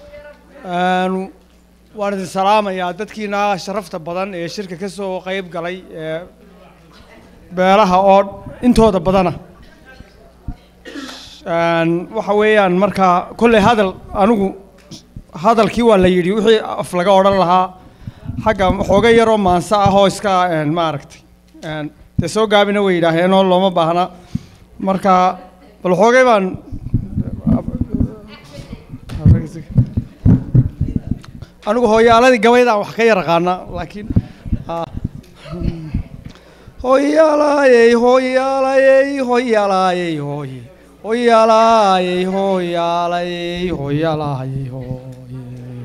Speaker 3: waan idin salaamayaa dadkiina sharafta badan ee shirka ka soo qayb galay ee beelaha oo intooda badana waxa weeyaan marka kolley hadal anigu hadalkii waa la yidhi wixii af laga odhan lahaa xagga xooga yaroo maanso ah oo iska maaragtay dee soo gaabina way yidhaaheenoo looma baahna marka bal xoogay baan anigu hooyaaladii gabaydaan wax ka yar aqaana laakiin hooyaalaayey hooyaalayey hooyaalaayey hooye hooyaalaayey hooyaalayey hooyaalaayey hooye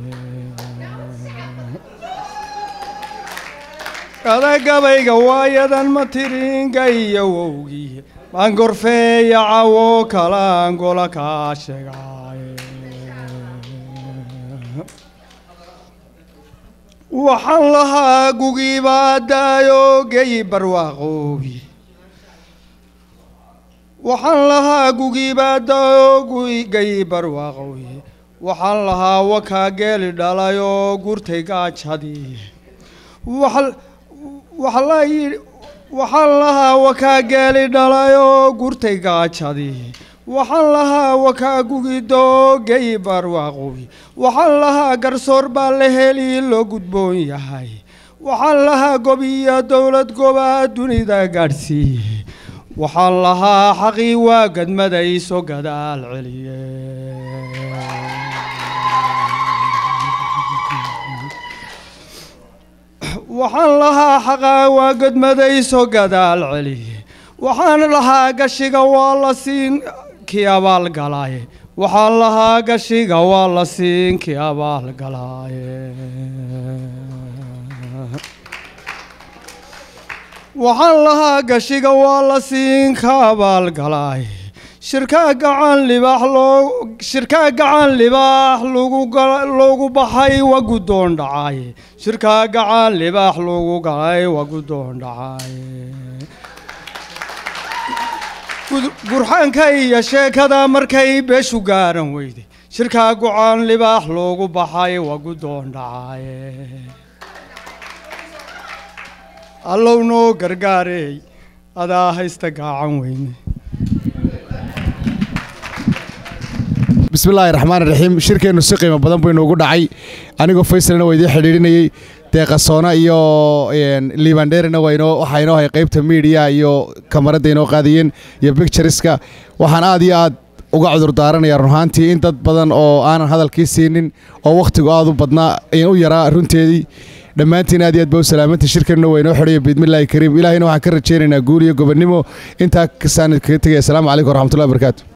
Speaker 3: kada gabayga waayadan ma tiringa iyo wowgii maan gorfeeya cawo kalaan gola kaa sheegaaye waxaan lahaa gugiibaa daayo geyi barwaaqoobi waxaan lahaa gugiibaa daayo geyi barwaaqoobi waxaan lahaa wakaa geeli dhalayoo gurtay gaajadii waxaan lahaa wakaa geeli dhalayoo gurtay gaajadii waxaan lahaa wakaa gugidoo geyi barwaaqoobi waxaan lahaa garsoor baa la heli loo gudboon yahay waxaan lahaa gobiyo dowlad gobaa dunida gaadhsiiye waxaan lahaa xaqii waa gadmadayso gadaal celiye waxaan lahaa xaqaa waa gadmadayso gadaal celiye waxaan lahaa gashiga waa la siin kii abaalgalaaye waxaan lahaa gashiga waa la siin kii abaalgalaaye waxaan lahaa gashiga waa la siin ka abaalgalaaye shirkaa gacan libaax loo shirkaa gacan libaax lagu loogu baxay waa guddoon dhacaaye shirkaa gacan libaax loogu galay waa guddoon dhacaaye gurxaanka iyo sheekada markay beeshu gaaran weyday shirkaa go-aan libaax loogu baxay waa guddoon dhacaaye allow noo gargaareey adaa haysta gaacan weyne
Speaker 2: bismi illaahi raxmaan raxiim shirkeennu si qiimo badan buu inoogu dhacay anigoo faysalna waa idiin xidhiidhinayey deeqasoona iyo een, liibandheerina waa inoo waxaa inoo hay qaybta media iyo kamaradda inoo qaadiyeen iyo pictureska waxaan aad iyo aad uga cudur daaranayaa run ahaantii in dad badan oo aanan hadalkii siinin oo wakhtigu aad u badnaa in u yaraa runteedii dhammaantiin aad iyo aad baa u salaamanta shirkanna waa inoo xidhaya biidmillaahi kariim ilaahayna waxaan ka rajaynaynaa guul iyo gobonnimo intaa kasaan kaga tegaya asalaamu calaykum waraxmatullahi wabarakaatu